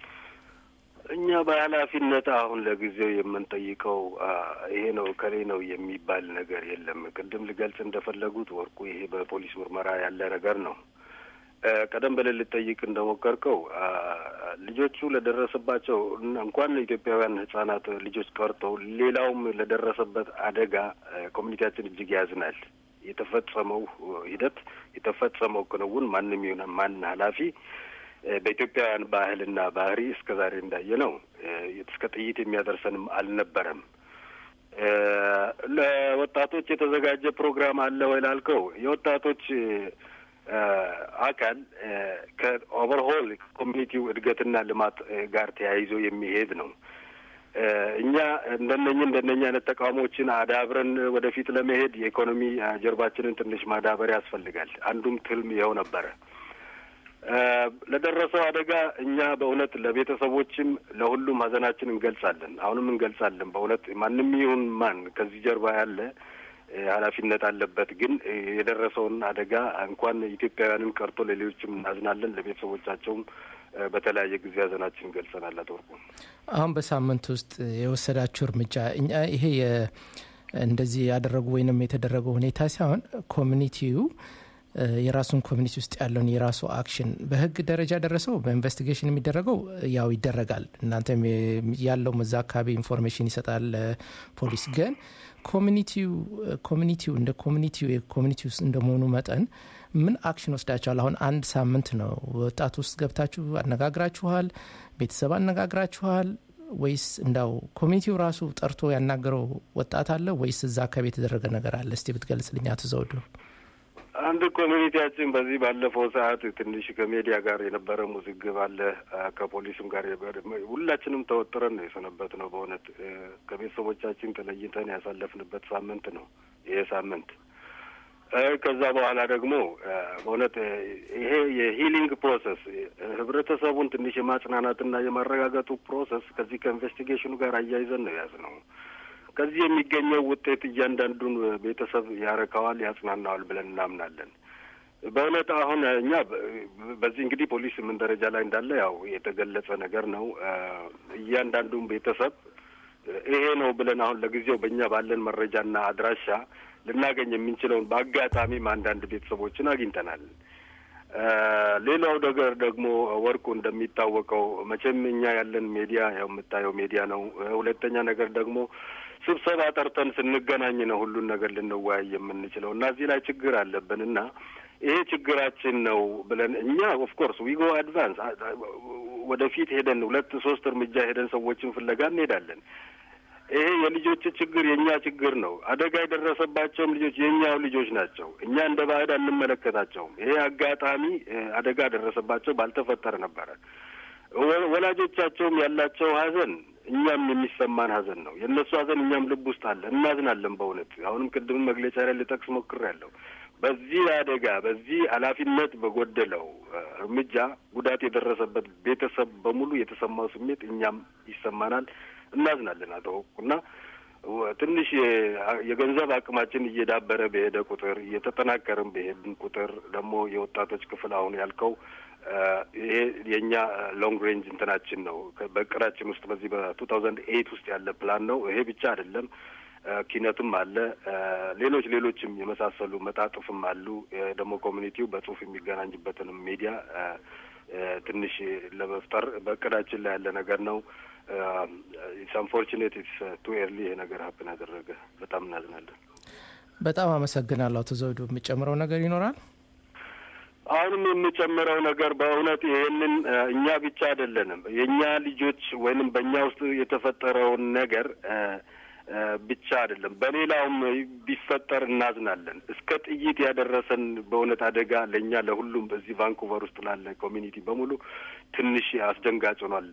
Speaker 4: እኛ በኃላፊነት አሁን ለጊዜው የምንጠይቀው ይሄ ነው ከሌ ነው የሚባል ነገር የለም። ቅድም ልገልጽ እንደፈለጉት ወርቁ ይሄ በፖሊስ ምርመራ ያለ ነገር ነው። ቀደም ብለን ልጠይቅ እንደሞከርከው ልጆቹ ለደረሰባቸው እንኳን ኢትዮጵያውያን ሕጻናት ልጆች ቀርተው ሌላውም ለደረሰበት አደጋ ኮሚኒቲያችን እጅግ ያዝናል። የተፈጸመው ሂደት የተፈጸመው ክንውን ማንም ይሁን ማን ኃላፊ በኢትዮጵያውያን ባህልና ባህሪ እስከ ዛሬ እንዳየ ነው እስከ ጥይት የሚያደርሰንም አልነበረም። ለወጣቶች የተዘጋጀ ፕሮግራም አለ ወይ ላልከው የወጣቶች አካል ከኦቨርሆል ኮሚኒቲው እድገትና ልማት ጋር ተያይዞ የሚሄድ ነው። እኛ እንደነኝ እንደነኛ አይነት ተቃውሞችን አዳብረን ወደፊት ለመሄድ የኢኮኖሚ ጀርባችንን ትንሽ ማዳበር ያስፈልጋል። አንዱም ትልም ይኸው ነበረ። ለደረሰው አደጋ እኛ በእውነት ለቤተሰቦችም ለሁሉም ሀዘናችን እንገልጻለን። አሁንም እንገልጻለን። በእውነት ማንም ይሁን ማን ከዚህ ጀርባ ያለ ኃላፊነት አለበት። ግን የደረሰውን አደጋ እንኳን ኢትዮጵያውያንን ቀርቶ ለሌሎችም እናዝናለን። ለቤተሰቦቻቸውም በተለያየ ጊዜ ሀዘናችን ገልጸናል። አቶ ወርቁ
Speaker 2: አሁን በሳምንት ውስጥ የወሰዳችሁ እርምጃ እኛ ይሄ እንደዚህ ያደረጉ ወይንም የተደረገው ሁኔታ ሳይሆን ኮሚኒቲው የራሱን ኮሚኒቲ ውስጥ ያለውን የራሱ አክሽን በህግ ደረጃ ደረሰው በኢንቨስቲጌሽን የሚደረገው ያው ይደረጋል። እናንተም ያለው እዛ አካባቢ ኢንፎርሜሽን ይሰጣል ፖሊስ። ግን ኮሚኒቲው ኮሚኒቲው እንደ ኮሚኒቲው የኮሚኒቲ ውስጥ እንደመሆኑ መጠን ምን አክሽን ወስዳችኋል? አሁን አንድ ሳምንት ነው ወጣት ውስጥ ገብታችሁ አነጋግራችኋል? ቤተሰብ አነጋግራችኋል? ወይስ እንዳው ኮሚኒቲው ራሱ ጠርቶ ያናገረው ወጣት አለ ወይስ እዛ አካባቢ የተደረገ ነገር አለ? እስቲ ብትገልጽልኝ አቶ ዘውዱ።
Speaker 4: አንድ ኮሚኒቲያችን በዚህ ባለፈው ሰዓት ትንሽ ከሜዲያ ጋር የነበረ ውዝግብ አለ። ከፖሊስም ጋር ሁላችንም ተወጥረን ነው የሰነበት ነው። በእውነት ከቤተሰቦቻችን ተለይተን ያሳለፍንበት ሳምንት ነው ይሄ ሳምንት። ከዛ በኋላ ደግሞ በእውነት ይሄ የሂሊንግ ፕሮሰስ ህብረተሰቡን ትንሽ የማጽናናትና የማረጋገጡ ፕሮሰስ ከዚህ ከኢንቨስቲጌሽኑ ጋር አያይዘን ነው የያዝ ነው። ከዚህ የሚገኘው ውጤት እያንዳንዱን ቤተሰብ ያረካዋል፣ ያጽናናዋል ብለን እናምናለን። በእውነት አሁን እኛ በዚህ እንግዲህ ፖሊስ ምን ደረጃ ላይ እንዳለ ያው የተገለጸ ነገር ነው። እያንዳንዱን ቤተሰብ ይሄ ነው ብለን አሁን ለጊዜው በእኛ ባለን መረጃና አድራሻ ልናገኝ የምንችለውን በአጋጣሚም አንዳንድ ቤተሰቦችን አግኝተናል። ሌላው ነገር ደግሞ ወርቁ እንደሚታወቀው መቼም እኛ ያለን ሚዲያ ያው የምታየው ሚዲያ ነው። ሁለተኛ ነገር ደግሞ ስብሰባ ጠርተን ስንገናኝ ነው ሁሉን ነገር ልንወያይ የምንችለው እና እዚህ ላይ ችግር አለብን እና ይሄ ችግራችን ነው ብለን እኛ ኦፍኮርስ ዊጎ አድቫንስ ወደፊት ሄደን ሁለት ሶስት እርምጃ ሄደን ሰዎችን ፍለጋ እንሄዳለን። ይሄ የልጆች ችግር የእኛ ችግር ነው። አደጋ የደረሰባቸውም ልጆች የእኛው ልጆች ናቸው። እኛ እንደ ባዕድ አንመለከታቸውም። ይሄ አጋጣሚ አደጋ ደረሰባቸው ባልተፈጠረ ነበረ። ወላጆቻቸውም ያላቸው ሀዘን እኛም የሚሰማን ሀዘን ነው። የእነሱ ሀዘን እኛም ልብ ውስጥ አለ፣ እናዝናለን። በእውነት አሁንም ቅድም መግለጫ ላይ ልጠቅስ ሞክሬያለሁ። በዚህ አደጋ በዚህ ኃላፊነት በጎደለው እርምጃ ጉዳት የደረሰበት ቤተሰብ በሙሉ የተሰማው ስሜት እኛም ይሰማናል፣ እናዝናለን። አቶ እና ትንሽ የገንዘብ አቅማችን እየዳበረ በሄደ ቁጥር እየተጠናከርን በሄድን ቁጥር ደግሞ የወጣቶች ክፍል አሁን ያልከው ይሄ የእኛ ሎንግ ሬንጅ እንትናችን ነው። በእቅዳችን ውስጥ በዚህ በቱ ታውዘንድ ኤይት ውስጥ ያለ ፕላን ነው። ይሄ ብቻ አይደለም፣ ኪነትም አለ፣ ሌሎች ሌሎችም የመሳሰሉ መጣጥፍም አሉ። ደግሞ ኮሚኒቲው በጽሁፍ የሚገናኝበትንም ሚዲያ ትንሽ ለመፍጠር በእቅዳችን ላይ ያለ ነገር ነው። ኢትስ አንፎርቹኔት ኢትስ ቱ ኤርሊ ይሄ ነገር ሀፕን ያደረገ በጣም እናዝናለን።
Speaker 2: በጣም አመሰግናለሁ አቶ ዘውዱ። የሚጨምረው ነገር ይኖራል?
Speaker 4: አሁንም የምጨምረው ነገር በእውነት ይሄንን እኛ ብቻ አይደለንም የእኛ ልጆች ወይንም በእኛ ውስጥ የተፈጠረውን ነገር ብቻ አይደለም፣ በሌላውም ቢፈጠር እናዝናለን። እስከ ጥይት ያደረሰን በእውነት አደጋ ለእኛ ለሁሉም በዚህ ቫንኩቨር ውስጥ ላለ ኮሚኒቲ በሙሉ ትንሽ አስደንጋጭ ሆኗል።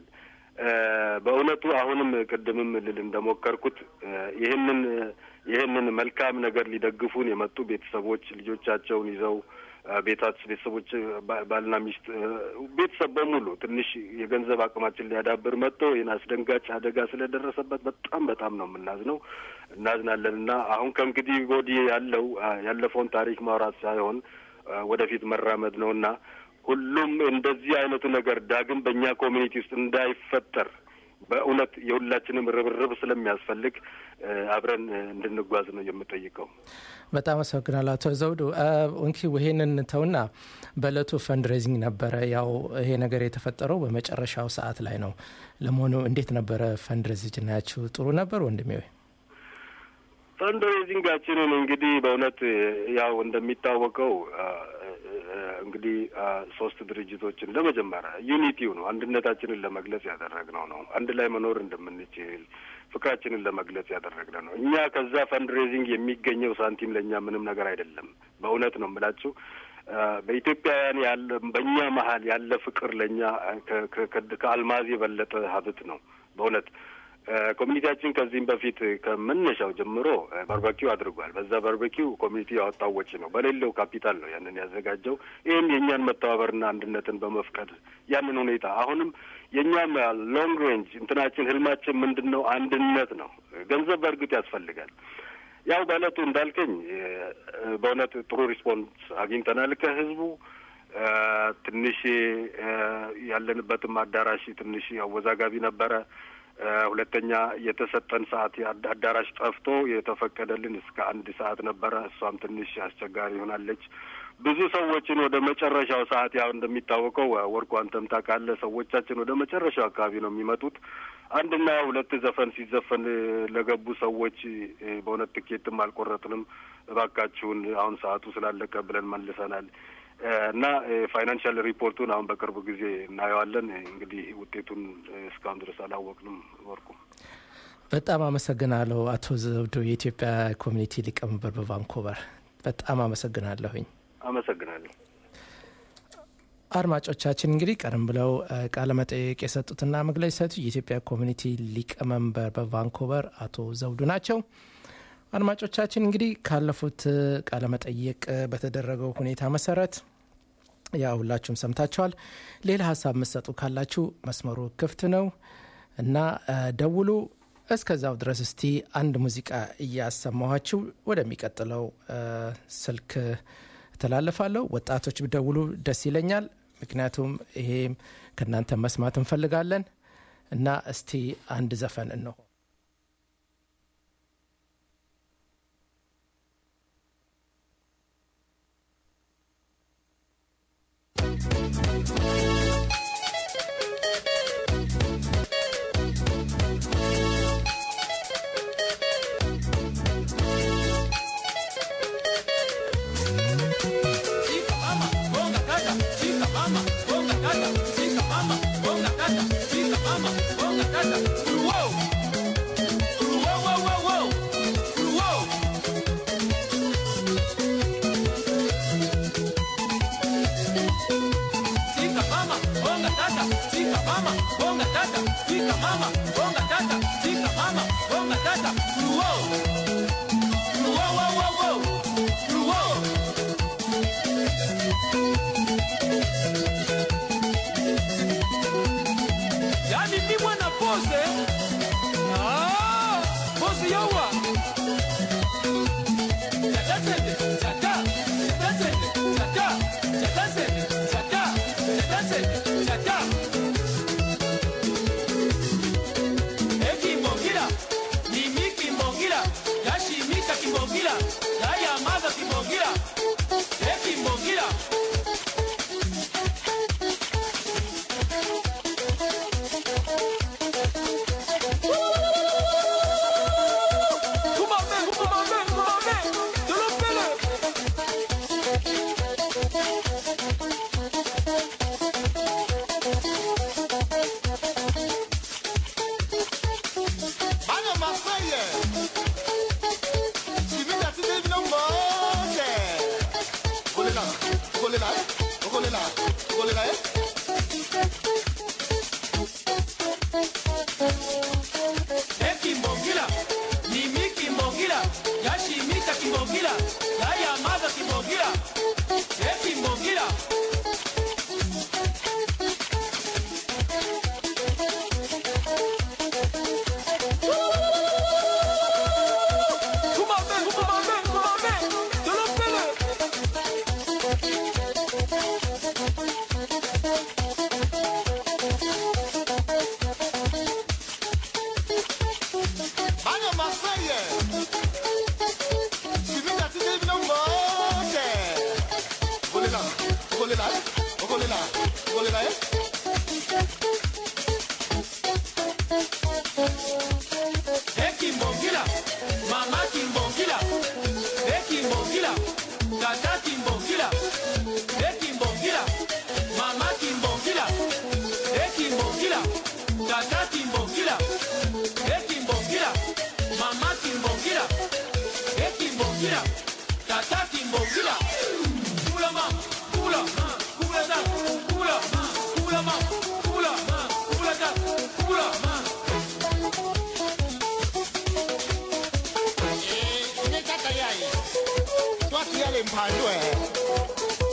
Speaker 4: በእውነቱ አሁንም ቅድምም ልል እንደሞከርኩት ይህንን ይህንን መልካም ነገር ሊደግፉን የመጡ ቤተሰቦች ልጆቻቸውን ይዘው ቤታች ቤተሰቦች ባልና ሚስት ቤተሰብ በሙሉ ትንሽ የገንዘብ አቅማችን ሊያዳብር መጥቶ ይህን አስደንጋጭ አደጋ ስለደረሰበት በጣም በጣም ነው የምናዝነው፣ እናዝናለን እና አሁን ከእንግዲህ ወዲህ ያለው ያለፈውን ታሪክ ማውራት ሳይሆን ወደፊት መራመድ ነው እና ሁሉም እንደዚህ አይነቱ ነገር ዳግም በእኛ ኮሚኒቲ ውስጥ እንዳይፈጠር በእውነት የሁላችንም ርብርብ ስለሚያስፈልግ አብረን እንድንጓዝ ነው የምጠይቀው።
Speaker 2: በጣም አመሰግናለሁ አቶ ዘውዱ። እንኪ ይሄንን ተውና በእለቱ ፈንድሬዚንግ ነበረ። ያው ይሄ ነገር የተፈጠረው በመጨረሻው ሰዓት ላይ ነው። ለመሆኑ እንዴት ነበረ ፈንድሬዚንግ ናችሁ? ጥሩ ነበር ወንድሜ? ወይ
Speaker 4: ፈንድሬዚንጋችንን እንግዲህ በእውነት ያው እንደሚታወቀው እንግዲህ ሶስት ድርጅቶችን ለመጀመሪያ ዩኒቲው ነው አንድነታችንን ለመግለጽ ያደረግነው ነው። አንድ ላይ መኖር እንደምንችል ፍቅራችንን ለመግለጽ ያደረግነው ነው። እኛ ከዛ ፈንድሬዚንግ የሚገኘው ሳንቲም ለእኛ ምንም ነገር አይደለም። በእውነት ነው የምላችሁ። በኢትዮጵያውያን ያለ በእኛ መሀል ያለ ፍቅር ለእኛ ከአልማዝ የበለጠ ሀብት ነው በእውነት ኮሚኒቲያችን ከዚህም በፊት ከመነሻው ጀምሮ ባርበኪው አድርጓል። በዛ ባርበኪው ኮሚኒቲ ያወጣው ወጪ ነው፣ በሌለው ካፒታል ነው ያንን ያዘጋጀው። ይህም የእኛን መተባበርና አንድነትን በመፍቀድ ያንን ሁኔታ አሁንም የእኛም ሎንግ ሬንጅ እንትናችን ህልማችን ምንድን ነው? አንድነት ነው። ገንዘብ በእርግጥ ያስፈልጋል። ያው በእለቱ እንዳልከኝ በእውነት ጥሩ ሪስፖንስ አግኝተናል ከህዝቡ። ትንሽ ያለንበትም አዳራሽ ትንሽ አወዛጋቢ ነበረ። ሁለተኛ የተሰጠን ሰዓት አዳራሽ ጠፍቶ የተፈቀደልን እስከ አንድ ሰዓት ነበረ። እሷም ትንሽ አስቸጋሪ ይሆናለች። ብዙ ሰዎችን ወደ መጨረሻው ሰዓት ያው እንደሚታወቀው ወርቁ አንተም ታውቃለህ፣ ሰዎቻችን ወደ መጨረሻው አካባቢ ነው የሚመጡት። አንድና ሁለት ዘፈን ሲዘፈን ለገቡ ሰዎች በእውነት ትኬትም አልቆረጥንም፣ እባካችሁን አሁን ሰዓቱ ስላለቀ ብለን መልሰናል። እና ፋይናንሻል ሪፖርቱን አሁን በቅርብ ጊዜ እናየዋለን። እንግዲህ ውጤቱን እስካሁን ድረስ አላወቅንም። ወርቁ
Speaker 2: በጣም አመሰግናለሁ አቶ ዘውዱ የኢትዮጵያ ኮሚኒቲ ሊቀመንበር በቫንኮቨር በጣም አመሰግናለሁኝ።
Speaker 4: አመሰግናለሁ።
Speaker 2: አድማጮቻችን እንግዲህ ቀደም ብለው ቃለ መጠየቅ የሰጡትና መግለጫ የሰጡ የኢትዮጵያ ኮሚኒቲ ሊቀመንበር በቫንኮቨር አቶ ዘውዱ ናቸው። አድማጮቻችን እንግዲህ ካለፉት ቃለ መጠየቅ በተደረገው ሁኔታ መሰረት ያው ሁላችሁም ሰምታችኋል። ሌላ ሀሳብ የምትሰጡ ካላችሁ መስመሩ ክፍት ነው እና ደውሉ። እስከዛው ድረስ እስቲ አንድ ሙዚቃ እያሰማኋችሁ ወደሚቀጥለው ስልክ እተላለፋለሁ። ወጣቶች ብደውሉ ደስ ይለኛል። ምክንያቱም ይሄም ከእናንተ መስማት እንፈልጋለን እና እስቲ አንድ ዘፈን እንሆ
Speaker 5: Yani mi mwana pose Ah, pose yawa Chata sende, chata, chata sende, chata, chata sende, chata, chata sende, chata. Ekimbongira, Mimi kimbongira, Yashimika kimbongira, Yayamaza kimbongira, Ekimbongira. Kumame, kumame, kumame, tulopele.
Speaker 6: Bana Marseille. Suivi la cité de Monte. Roulez là, roulez là, roulez là, roulez là.
Speaker 5: Ekimbongira, Mimi kimbongira, Yashimika kimbongira, Yayamaza kimbongira, Ekimbongira. Kumame, kumame, kumame, tulopele.
Speaker 6: Bana Marseille. Suivi la cité de Monte. Roulez là, roulez là, roulez là, roulez là.
Speaker 5: Ekimbongira, mama kimbongira, ekimbongira, tata kimbongira, ekimbongira, mama kimbongira, ekimbongira, tata kimbongira, ekimbongira, mama kimbongira, ekimbongira, tata kimbongira. Kula ma, kula, kula da, kula, kula ma, kula, kula da, kula ma.
Speaker 6: Eh, ne kaka yai. Toi qui as les mpandwe.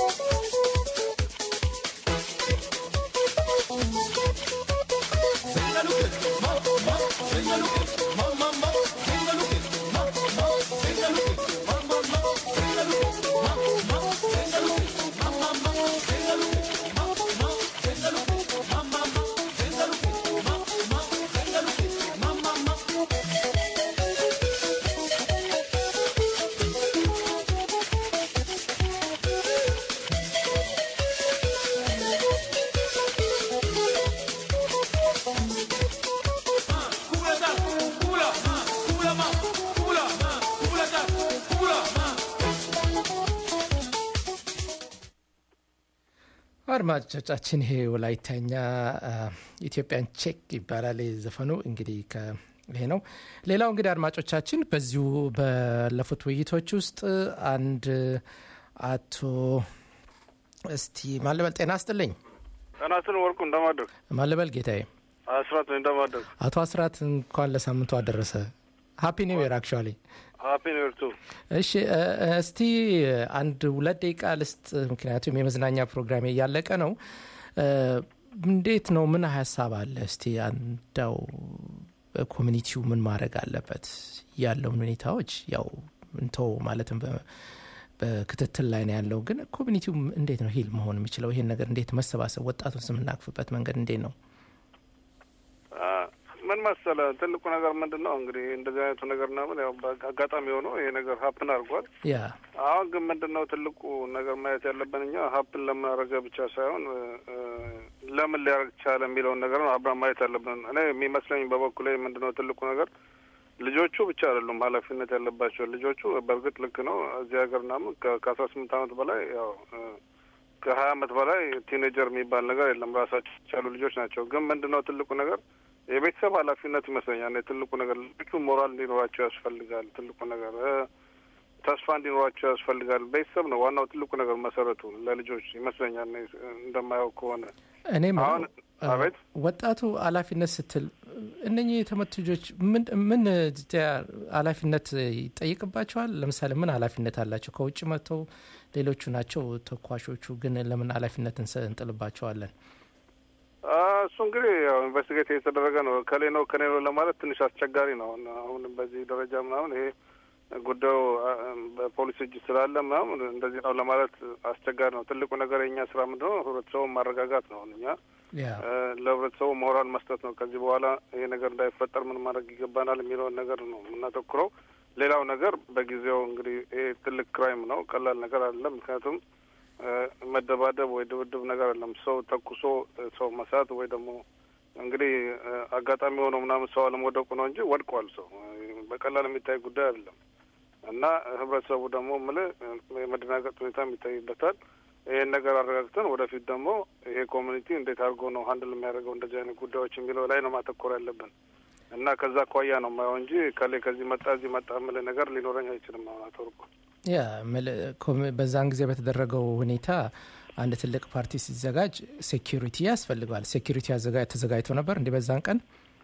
Speaker 2: አድማጮቻችን ይሄ ወላይታኛ አ፣ ኢትዮጵያን ቼክ ይባላል ዘፈኑ እንግዲህ ከ- ይሄ ነው ሌላው እንግዲህ አድማጮቻችን በዚሁ ባለፉት ውይይቶች ውስጥ አንድ አቶ እስቲ ማለበል ጤና አስጥልኝ
Speaker 7: ጤናስን ወርቁ እንደማደግ
Speaker 2: ማለበል ጌታዬ
Speaker 7: አስራት እንደማደግ
Speaker 2: አቶ አስራት እንኳን ለሳምንቱ አደረሰ ሀፒ ኒው ይር አክቹዋሊ
Speaker 7: ሀፒ ኒው ቱ
Speaker 2: እሺ እ፣ እስቲ አንድ ሁለት ደቂቃ ልስጥ ምክንያቱም የመዝናኛ ፕሮግራሜ እያለቀ ነው እ፣ እንዴት ነው ምን ሀሳብ አለ እስቲ አንዳው ኮሚኒቲው ምን ማድረግ አለበት ያለውን ሁኔታዎች ያው እንተው ማለትም በ- በክትትል ላይ ነው ያለው ግን ኮሚኒቲው እንዴት ነው ሂል መሆን የሚችለው ይሄን ነገር እንዴት መሰባሰብ ወጣቱን ስምናቅፍበት መንገድ እንዴት ነው
Speaker 7: ምን መሰለ ትልቁ ነገር ምንድን ነው እንግዲህ እንደዚህ አይነቱ ነገር ምናምን ያው አጋጣሚ ሆኖ ይሄ ነገር ሀፕን አድርጓል።
Speaker 2: ያ
Speaker 7: አሁን ግን ምንድን ነው ትልቁ ነገር ማየት ያለብን እኛ ሀፕን ለምን አደረገ ብቻ ሳይሆን እ፣ ለምን ሊያደርግ ቻለ የሚለውን ነገር ነው አብረን ማየት ያለብን። እኔ የሚመስለኝ በበኩሌ ምንድን ነው ትልቁ ነገር ልጆቹ ብቻ አይደሉም ኃላፊነት ያለባቸው ልጆቹ። በእርግጥ ልክ ነው እዚህ ሀገር ምናምን ከ- ከአስራ ስምንት ዓመት በላይ ያው እ፣ ከሀያ ዓመት በላይ ቲኔጀር የሚባል ነገር የለም። ራሳቸው የቻሉ ልጆች ናቸው። ግን ምንድን ነው ትልቁ ነገር የቤተሰብ ኃላፊነት ይመስለኛል። እኔ ትልቁ ነገር ልጆቹ ሞራል እንዲኖራቸው ያስፈልጋል። ትልቁ ነገር እ፣ ተስፋ እንዲኖራቸው ያስፈልጋል። ቤተሰብ ነው ዋናው ትልቁ ነገር መሰረቱ ለልጆች ይመስለኛል። እኔ እንደማየው ከሆነ
Speaker 2: እኔ ምለው፣
Speaker 7: አሁን
Speaker 2: አ፣
Speaker 7: አቤት
Speaker 2: ወጣቱ ኃላፊነት ስትል እነኚህ የተመቱ ልጆች ምን ምን ኃላፊነት ይጠይቅባቸዋል? ለምሳሌ ምን ኃላፊነት አላቸው? ከውጭ መጥተው ሌሎቹ ናቸው ተኳሾቹ፣ ግን ለምን ኃላፊነት እንስ- እንጥልባቸዋለን?
Speaker 7: አ፣ እሱ እንግዲህ ያው ኢንቨስቲጌት የተደረገ ነው። ከሌ ነው ከኔ ነው ለማለት ትንሽ አስቸጋሪ ነው። አሁን አሁን በዚህ ደረጃ ምናምን ይሄ ጉዳዩ አ፣ በፖሊስ እጅ ስላለ ምናምን እንደዚህ ነው ለማለት አስቸጋሪ ነው። ትልቁ ነገር የእኛ ስራ ምንድን ነው? ህብረተሰቡን ማረጋጋት ነው። እኛ
Speaker 2: ያ
Speaker 7: እ፣ ለህብረተሰቡ ሞራል መስጠት ነው። ከዚህ በኋላ ይሄ ነገር እንዳይፈጠር ምን ማድረግ ይገባናል የሚለውን ነገር ነው የምናተኩረው። ሌላው ነገር በጊዜው እንግዲህ ይሄ ትልቅ ክራይም ነው፣ ቀላል ነገር አይደለም። ምክንያቱም እ፣ መደባደብ ወይ ድብድብ ነገር አይደለም። ሰው ተኩሶ እ፣ ሰው መሳት ወይ ደግሞ እንግዲህ እ፣ አጋጣሚ ሆኖ ምናምን ሰው አለመውደቁ ነው እንጂ ወድቋል። ሰው እ፣ በቀላል የሚታይ ጉዳይ አይደለም እና ህብረተሰቡ ደግሞ ምልህ እ፣ የመደናገጥ ሁኔታም ይታይበታል። ይሄን ነገር አረጋግተን ወደፊት ደግሞ ይሄ ኮሚኒቲ እንዴት አድርጎ ነው ሀንድል የሚያደርገው እንደዚህ አይነት ጉዳዮች የሚለው ላይ ነው ማተኮር ያለብን እና ከዛ አኳያ ነው የማየው እንጂ ከሌ ከዚህ መጣ እዚህ መጣ የምልህ ነገር ሊኖረኝ አይችልም። አሁን አቶ ወርቁ
Speaker 2: ያ ምል- ኮሚ- በዛን ጊዜ በተደረገው ሁኔታ አንድ ትልቅ ፓርቲ ሲዘጋጅ ሴኪሪቲ ያስፈልገዋል። ሴኪሪቲ አዘጋ- ተዘጋጅቶ ነበር እንዲህ በዛን ቀን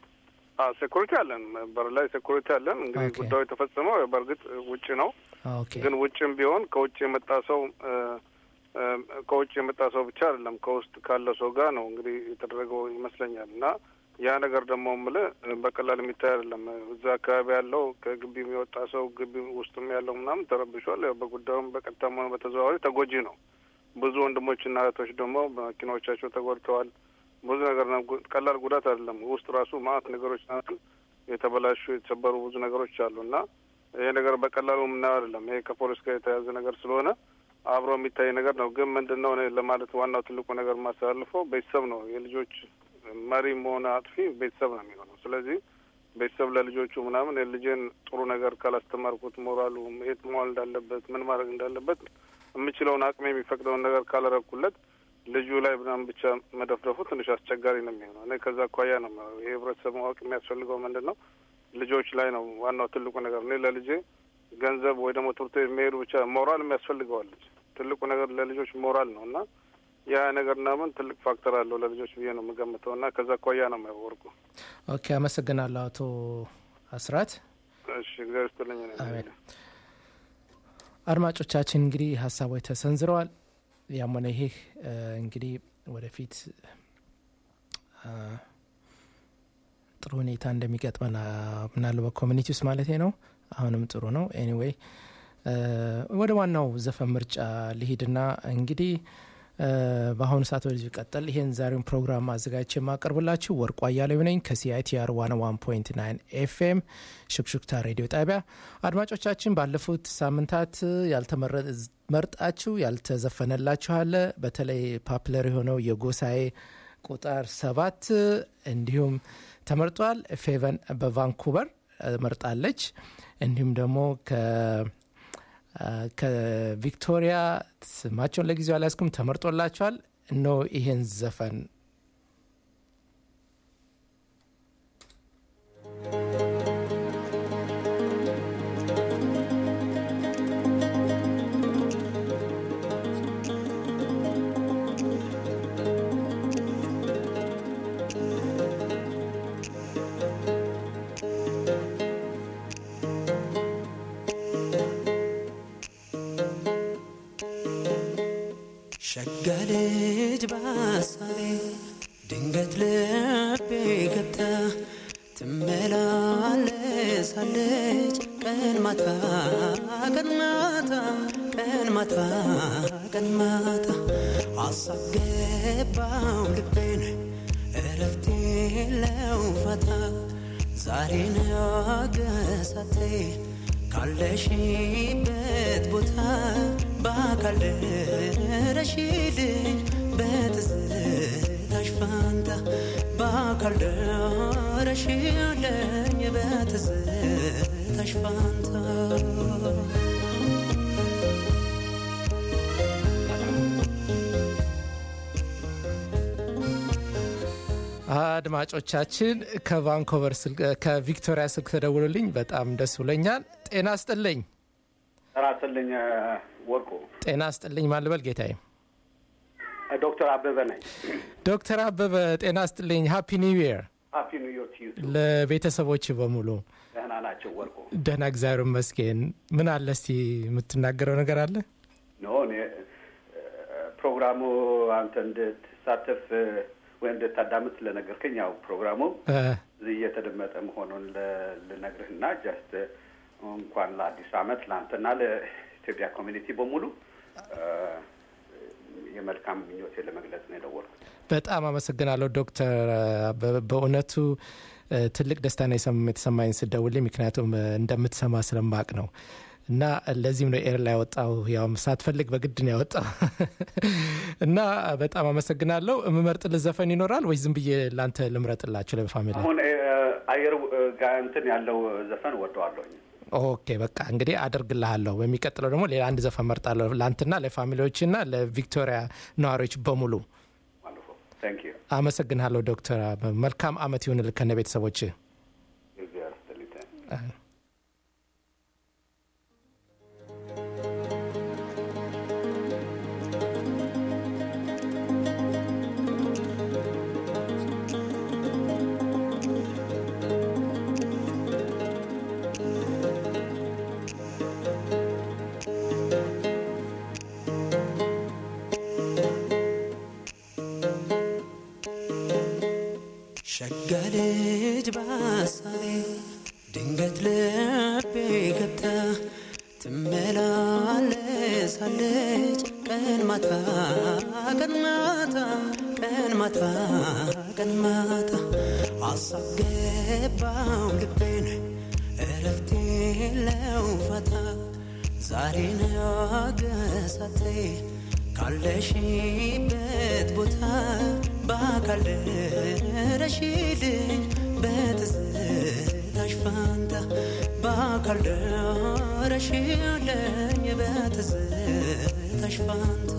Speaker 7: ሴኩሪቲ አለን፣ በር ላይ ሴኩሪቲ አለን። እንግዲህ
Speaker 2: ኦኬ።
Speaker 7: ጉዳዩ የተፈጸመው በእርግጥ ውጭ ነው፣
Speaker 2: ኦኬ
Speaker 7: ግን ውጭም ቢሆን ከውጭ የመጣ ሰው እ፣ እ፣ ከውጭ የመጣ ሰው ብቻ አይደለም ከውስጥ ካለ ሰው ጋር ነው እንግዲህ የተደረገው ይመስለኛል እና ያ ነገር ደግሞ የምልህ በቀላል የሚታይ አይደለም። እዛ አካባቢ ያለው ከግቢ የሚወጣ ሰው ግቢ ውስጥም ያለው ምናምን ተረብሿል። ያው በጉዳዩም በቀጥታም ሆነ በተዘዋዋሪ ተጎጂ ነው። ብዙ ወንድሞችና እህቶች ደግሞ በመኪናዎቻቸው ተጎድተዋል። ብዙ ነገር ነው። ጉ- ቀላል ጉዳት አይደለም። ውስጥ ራሱ ማአት ነገሮች ናቸው የተበላሹ የተሰበሩ ብዙ ነገሮች አሉ እና ይሄ ነገር በቀላሉ የምናየው አይደለም። ይሄ ከፖሊስ ጋር የተያዘ ነገር ስለሆነ አብሮ የሚታይ ነገር ነው። ግን ምንድን ነው እኔ ለማለት ዋናው ትልቁ ነገር የማስተላልፈው ቤተሰብ ነው። የልጆች መሪም ሆነ አጥፊ ቤተሰብ ነው የሚሆነው። ስለዚህ ቤተሰብ ለልጆቹ ምናምን የልጄን ጥሩ ነገር ካላስተማርኩት፣ ሞራሉ የት መዋል እንዳለበት፣ ምን ማድረግ እንዳለበት የምችለውን አቅሜ የሚፈቅደውን ነገር ካላረኩለት ልጁ ላይ ምናምን ብቻ መደፍደፉ ትንሽ አስቸጋሪ ነው የሚሆነው። እኔ ከዛ አኳያ ነው የማየው። ይሄ ህብረተሰብ ማወቅ የሚያስፈልገው ምንድን ነው ልጆች ላይ ነው ዋናው ትልቁ ነገር። እኔ ለልጄ ገንዘብ ወይ ደግሞ ትምህርት ቤት መሄዱ ብቻ ሞራል የሚያስፈልገዋል ልጅ ትልቁ ነገር ለልጆች ሞራል ነው እና ያ ነገር ምናምን ትልቅ ፋክተር አለው ለልጆች ብዬ ነው የምገምተው እና ከዛ አኳያ ነው የማየው ወርቁ።
Speaker 2: ኦኬ አመሰግናለሁ አቶ አስራት
Speaker 7: እሺ እግዚአብሔር ይስጥልኝ። እኔ
Speaker 2: አሜን። አድማጮቻችን እንግዲህ ሀሳቦች ተሰንዝረዋል። ያም ሆነ ይህ እ፣ እንግዲህ ወደፊት እ፣ ጥሩ ሁኔታ እንደሚገጥመን አ፣ ምናለው በኮሚኒቲ ውስጥ ማለት ነው። አሁንም ጥሩ ነው። ኤኒዌይ እ፣ ወደ ዋናው ዘፈን ምርጫ ልሂድና እንግዲህ እ፣ በአሁኑ ሰዓት ወደዚህ ቀጠል ይሄን ዛሬውን ፕሮግራም አዘጋጅቼ የማቀርብላችሁ ወርቁ አያሌው ነኝ ከሲአይቲአር ዋን ዋን ፖይንት ናይን ኤፍኤም ሹክሹክታ ሬዲዮ ጣቢያ። አድማጮቻችን ባለፉት ሳምንታት ያልተመርጣችሁ ያልተዘፈነላችሁ አለ። በተለይ ፓፕለር የሆነው የጎሳዬ ቁጥር ሰባት እንዲሁም ተመርጧል። ፌቨን በቫንኩቨር እ፣ መርጣለች። እንዲሁም ደግሞ ከ ከቪክቶሪያ ስማቸውን ለጊዜው አልያዝኩም ተመርጦላቸዋል። እኖ ይሄን ዘፈን
Speaker 8: ሸጋ ልጅ በሀሳቤ ድንገት ልቤ ገብታ ትመላለሳለች ቀን ማታ ቀን ማታ ቀን ማታ ቀን ማታ አሳብ ገባው ልቤን እረፍት የለው ፋታ ዛሬ ነገሳቴ ካለሽበት ቦታ በአካል ደረሽልኝ በትዝታሽ ፋንታ በአካል ደረሽልኝ በትዝታሽ ፋንታ
Speaker 2: አድማጮቻችን ከቫንኮቨር ስልክ ከቪክቶሪያ ስልክ ተደውሎልኝ በጣም ደስ ብሎኛል። ጤና ስጥልኝ።
Speaker 9: ጤና ይስጥልኝ ወርቁ።
Speaker 2: ጤና ስጥልኝ ማልበል ጌታዬ።
Speaker 9: ዶክተር አበበ ነኝ።
Speaker 2: ዶክተር አበበ ጤና ስጥልኝ። ሃፒ ኒው ይር
Speaker 9: ሃፒ ኒው ይር ቱ ዩ
Speaker 2: ለቤተሰቦች በሙሉ።
Speaker 9: ደህና ናቸው ወርቁ?
Speaker 2: ደህና እግዚአብሔር ይመስገን። ምን አለ እስቲ የምትናገረው ነገር አለ?
Speaker 9: ኖ እኔ ፕሮግራሙ አንተ እንድትሳተፍ ወይም እንድታዳምጥ ስለነገርከኝ ያው ፕሮግራሙ እዚህ እየተደመጠ መሆኑን ልነግርህና ጀስት እንኳን ለአዲስ ዓመት ለአንተና ለኢትዮጵያ ኮሚኒቲ በሙሉ የመልካም ምኞቴ ለመግለጽ ነው የደወልኩት።
Speaker 2: በጣም አመሰግናለሁ ዶክተር አበበ በእውነቱ ትልቅ ደስታ ነው የተሰማኝ ስደውልኝ፣ ምክንያቱም እንደምትሰማ ስለማቅ ነው እና ለዚህም ነው ኤር ላይ ያወጣው ያውም ሳትፈልግ በግድ ነው ያወጣው እና በጣም አመሰግናለሁ። የምመርጥልህ ዘፈን ይኖራል ወይ ዝም ብዬ ለአንተ ልምረጥላችሁ ለፋሚሊ?
Speaker 9: አሁን አየር ጋር እንትን ያለው ዘፈን ወደዋለሁኝ።
Speaker 2: ኦኬ በቃ እንግዲህ አደርግልሃለሁ። በሚቀጥለው ደግሞ ሌላ አንድ ዘፈን መርጣለሁ ለአንተና ለፋሚሊዎችና ለቪክቶሪያ ነዋሪዎች በሙሉ። አመሰግንሃለሁ ዶክተር። መልካም አመት ይሁንልህ ከነ ቤተሰቦች።
Speaker 8: ሸጋ ልጅ በሀሳቤ ድንገት ልቤ ገብታ ትመላለሳለች ቀን ማታ ቀን ማታ ቀን ማታ ቀን ማታ ሀሳብ ገባው ልቤን እረፍት የለው ፋታ ዛሬ ነገሳቴ ካለሽበት ቦታ በአካል ደረሽልኝ በትዝታሽ ፋንታ በአካል ደረሽልኝ በትዝታሽ ፋንታ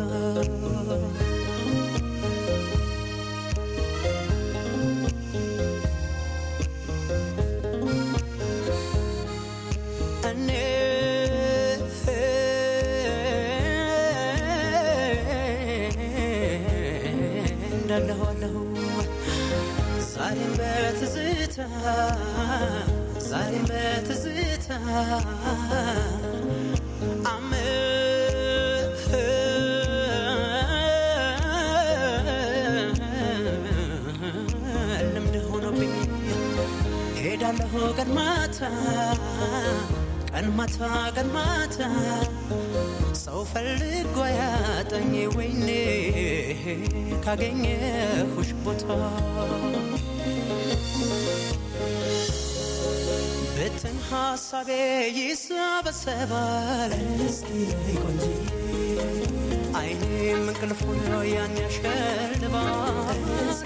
Speaker 8: እኔ እንዳለኋለሁ ዛሬም በትዝታ ዛሬም በትዝታ ልምድ ሆኖብኝ ሄዳለሁ ቀን ማታ ቀን ማታ ቀን ማታ ሰው ፈልጎ ያጠኝ ወይኔ ካገኘሁሽ ቦታ ብትን ሀሳቤ ይሰበሰባል አይኔም እንቅልፉን ያን ያሸልባል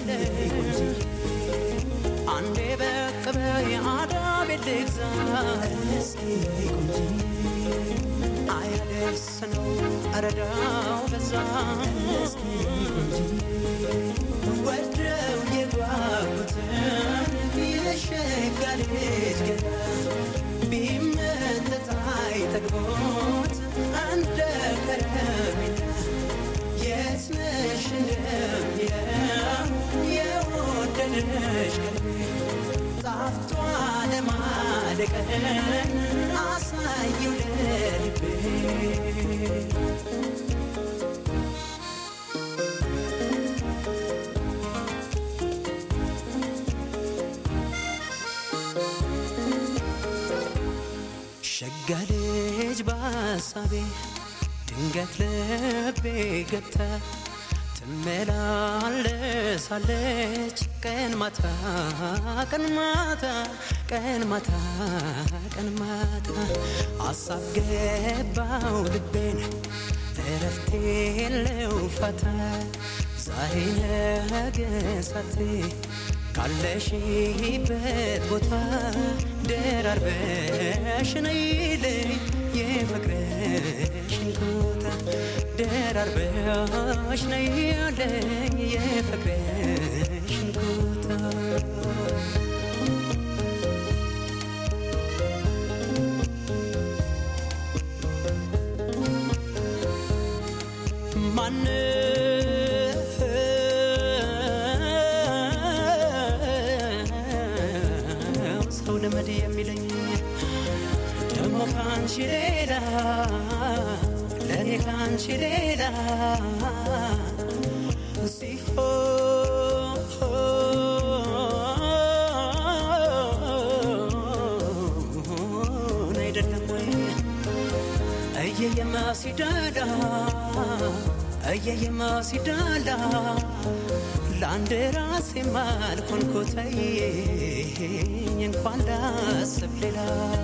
Speaker 8: አንዴ በቅ በይ አዳቤ ልግዛ አያደርስ ነው እረዳው በዛ ወደው የጓጉትን የሸጋ ልጅ ገዳ ቢመጠጥ አይጠግቦት እንደ ከረሜላ የት ነሽ እንደሚለው የወደደሽ ቀልቤ ጣፍቷ ለማደቀን አሳየው ለልቤ ሸጋ ልጅ በሀሳቤ ድንገት ልቤ ገብታ ትመላለሳለች ቀን ማታ ቀን ማታ ቀን ማታ ቀን ማታ አሳብ ገባው ልቤን እረፍት የለው ፋታ ዛሬ ነገ ሳቴ ካለሽበት ቦታ ደራርበሽ ነይልኝ የፍቅርሽን ቦታ ደራርበሽ ነይልኝ የፍቅርሽን ቦታ ማነው ሰው ልመድ የሚለኝ ደግሞ ከአንቺ ሌላ ለእኔ ከአንቺ ሌላ ሲሆን አይደለም ወይ እየየማ ሲዳላ እየየማ ሲዳላ ለአንድ ራሴ ማልኮንኮተኝ እንኳን ላስብ ሌላ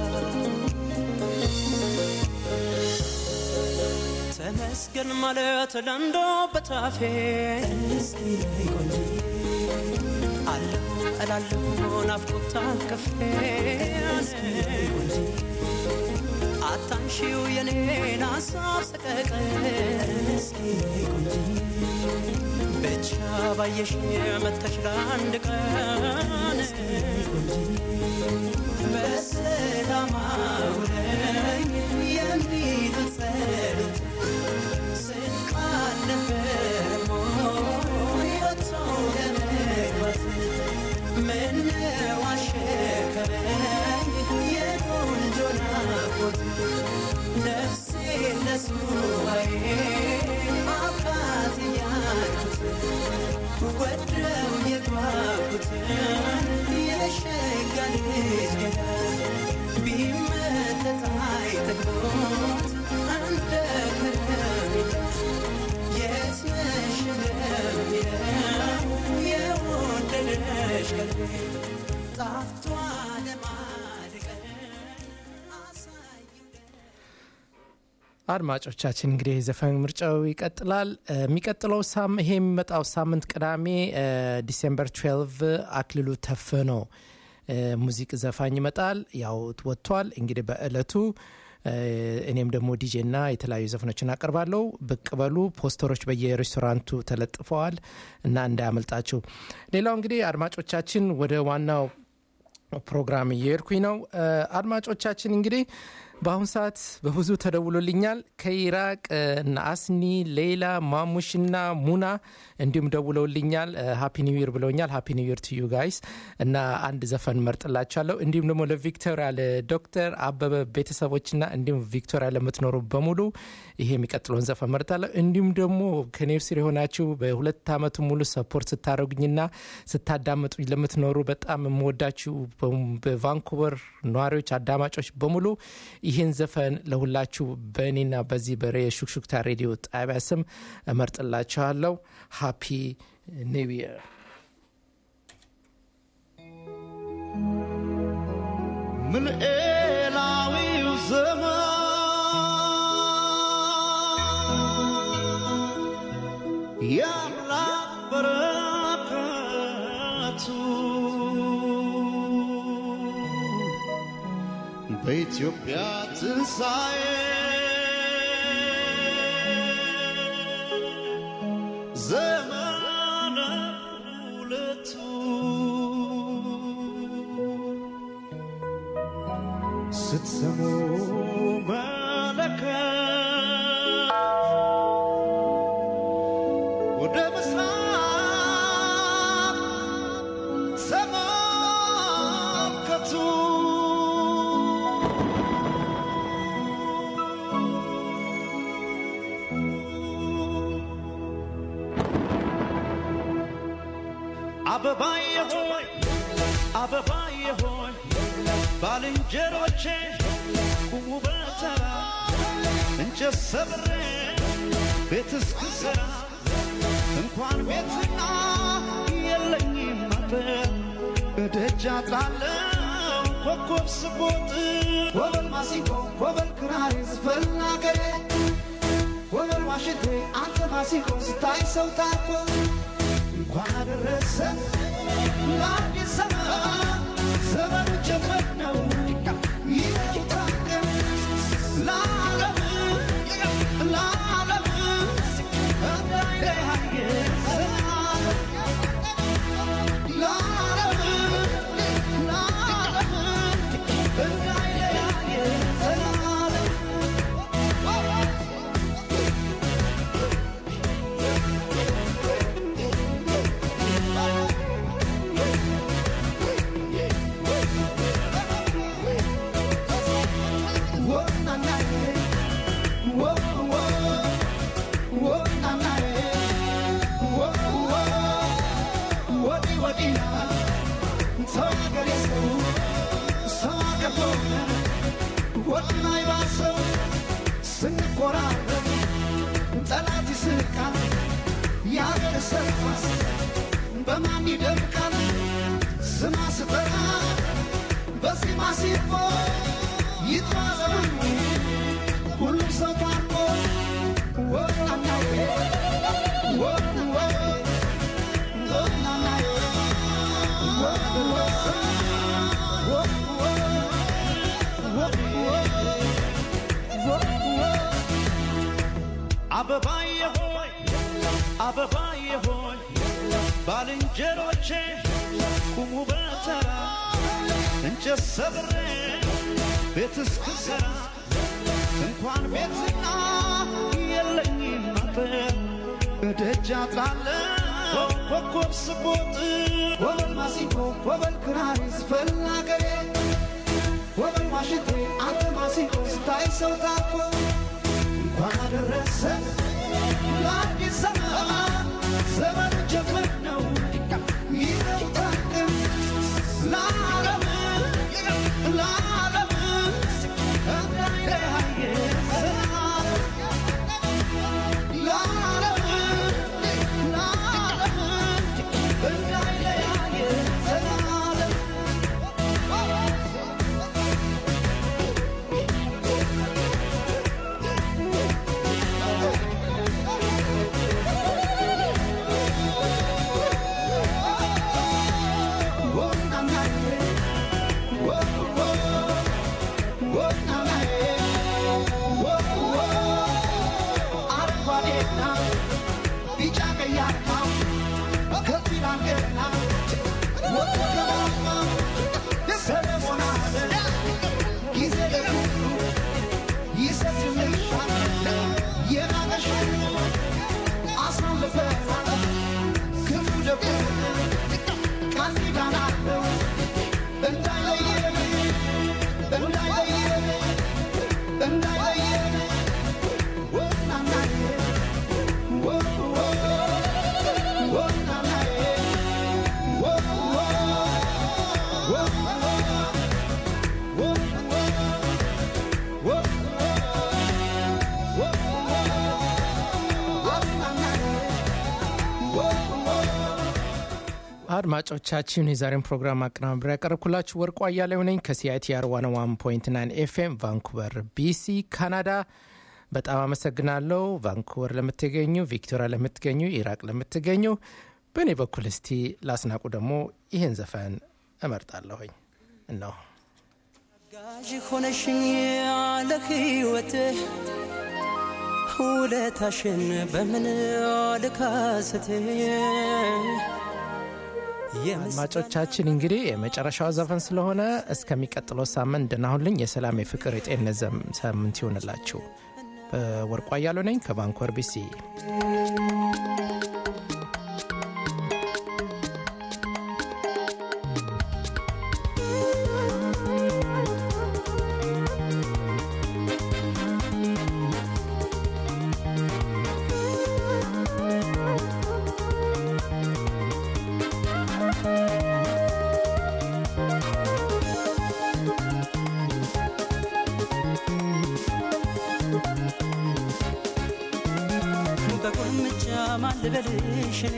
Speaker 8: ተመስገን ማለት ለንዶ በታፌ አለሁ እላለሁ ናፍቆት አቅፌ አታንሺው የኔን ሀሳብ ሰቀቀን ብቻ ባየሽ መተሽ ለአንድ ቀን በሰላም አውለኝ የሚል ጸሎት ስንቃል ነበር ሞቶ ለመግባት ምነው አሸከረኝ የቆንጆ ናፍቆት ነፍሴ ለሱባዬ አባት እያልኩት ወደው የጓጉትን የሸጋ ልጅ ገላ ቢመጠጥ አይጠግቦት እንደ ከረሜላ የት ነሽ እንደሚለው የወደደሽ ቀልቤ ጣፍቷ ለማድቀን አሳየው
Speaker 2: አድማጮቻችን እንግዲህ የዘፈን ምርጫው ይቀጥላል። እ፣ የሚቀጥለው ሳም ይሄ የሚመጣው ሳምንት ቅዳሜ እ፣ ዲሴምበር 12 አክሊሉ ተፍኖ እ፣ ሙዚቅ ዘፋኝ ይመጣል። ያው ወጥቷል። እንግዲህ በእለቱ እ፣ እኔም ደግሞ ዲጄ እና የተለያዩ ዘፈኖችን አቀርባለሁ። ብቅ በሉ። ፖስተሮች በየሬስቶራንቱ ተለጥፈዋል እና እንዳያመልጣችሁ። ሌላው እንግዲህ አድማጮቻችን ወደ ዋናው ፕሮግራም እየሄድኩኝ ነው። እ፣ አድማጮቻችን እንግዲህ በአሁኑ ሰዓት በብዙ ተደውሎልኛል። ከኢራቅ እነ አስኒ፣ ሌላ፣ ማሙሽና ሙና እንዲሁም ደውለውልኛል። ሃፒ ኒው ይር ብለውኛል። ሃፒ ኒው ይር ቱ ዩ ጋይስ እና አንድ ዘፈን መርጥላቸዋለሁ። እንዲሁም ደግሞ ለቪክቶሪያ ለዶክተር አበበ ቤተሰቦችና እንዲሁም ቪክቶሪያ ለምትኖሩ በሙሉ ይሄ የሚቀጥለውን ዘፈን መርጣለሁ። እንዲሁም ደግሞ ከኔ ስር የሆናችሁ በሁለት ዓመቱ ሙሉ ሰፖርት ስታደረጉኝና ስታዳምጡኝ ለምትኖሩ በጣም የምወዳችሁ በቫንኩቨር ነዋሪዎች፣ አዳማጮች በሙሉ ይህን ዘፈን ለሁላችሁ በእኔና በዚህ በሬ ሹክሹክታ ሬዲዮ ጣቢያ ስም እመርጥላችኋለሁ። ሃፒ ኒው ይር።
Speaker 6: ምልኤላዊው ዘመን የአምላክ በረከቱ በኢትዮጵያ ትንሣኤ ዘመነ ሁለቱ ስትሰሙ መለከት ወደ ምስራቅ ተመልከቱ። አበባዬ ሆይ አበባዬ ሆይ ባልንጀሮቼ ቁሙ በተራ እንጨት ሰብሬ ቤት እስክሰራ
Speaker 10: እንኳን ቤትና የለኝም አጥር እደጃ ጥላለው ኮከብ ስቦጥ ወበል ማሲንቆ ወበል ክራሪ ዝፈል አገሬ ወበል ዋሽንቴ አንተ ማሲንቆ ስታይ ሰው ታኮ እንኳን አደረሰ ለአዲስ ዘመን ዘመኑ ጀመር ነው ይታቀም ለዓለም ለዓለም እንዳይለያየ ዘላለም ለዓለም ለዓለም እንዳይለያየ ዘላለም ስንቆራረጥ ጠላት ይስቃል ያገር ሰርፋስ በማን ይደምቃል ስማ ስጠራ በዜማ ሲፎ ይጥማዘኑ ሁሉም ሰው ታርቆ ወናናዬ ወንወ ወናናዬ ወንወ ወንወ ወንወ ወንወ አበባዬ ሆይ አበባዬ ሆይ ባልንጀሮቼ ቁሙ በተራ እንጨት ሰብሬ ቤት እስክሰራ እንኳን ቤትና የለኝም አጥር እደጃ ጥላለሁ ኮከብ ስቦጥ ወበል ማሲንቆ ወበል ክራሪ ዝፈል አገሬ ወበል ዋሽንቴ አንተ ማሲንቆ ስታይ ሰው ታኮ እንኳን አደረሰ ለአዲስ ዘመን ዘመኑ ጀመር ነው ይታቅም ለዓለም ለዓለም እንዳይለያየ ዘላለም ለዓለም ለዓለም እንዳይለያየ ዘላለም
Speaker 2: አድማጮቻችን የዛሬን ፕሮግራም አቀናብሬ ያቀረብኩላችሁ ወርቁ አያሌው ነኝ ከሲአይቲአር 101.9 ኤፍኤም ቫንኩቨር ቢሲ ካናዳ በጣም አመሰግናለሁ ቫንኩቨር ለምትገኙ ቪክቶሪያ ለምትገኙ ኢራቅ ለምትገኙ በእኔ በኩል እስቲ ላስናቁ ደግሞ ይህን ዘፈን እመርጣለሁኝ እነሆ
Speaker 8: ጋዥ ሆነሽኝ ያለ ሕይወትህ ውለታሽን በምን ልካስትህ
Speaker 2: አድማጮቻችን እንግዲህ የመጨረሻው ዘፈን ስለሆነ እስከሚቀጥለው ሳምንት ደናሁልኝ የሰላም የፍቅር የጤንነት ዘም- ሳምንት ይሆንላችሁ ወርቋ እያሉ ነኝ ከቫንኮር ቢሲ
Speaker 8: በቁልምጫ ማን ልበልሽ እኔ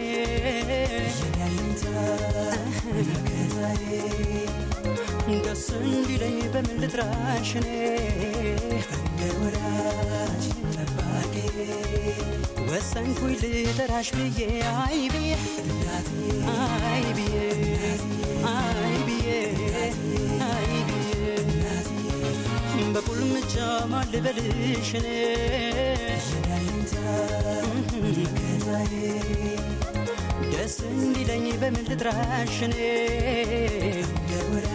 Speaker 8: ደስ እንዲለኝ በምን ልጥራሽ እኔ እንደ ወዳጅ ጠባቂ ወሰንኩኝ ልጠራሽ ብዬ አይ ብዬ አይ ብዬ አይ ብዬ አይ ብዬ በቁልምጫ ማን ልበልሽ እኔ ደስ እንዲለኝ በምን ልጥራሽ እኔ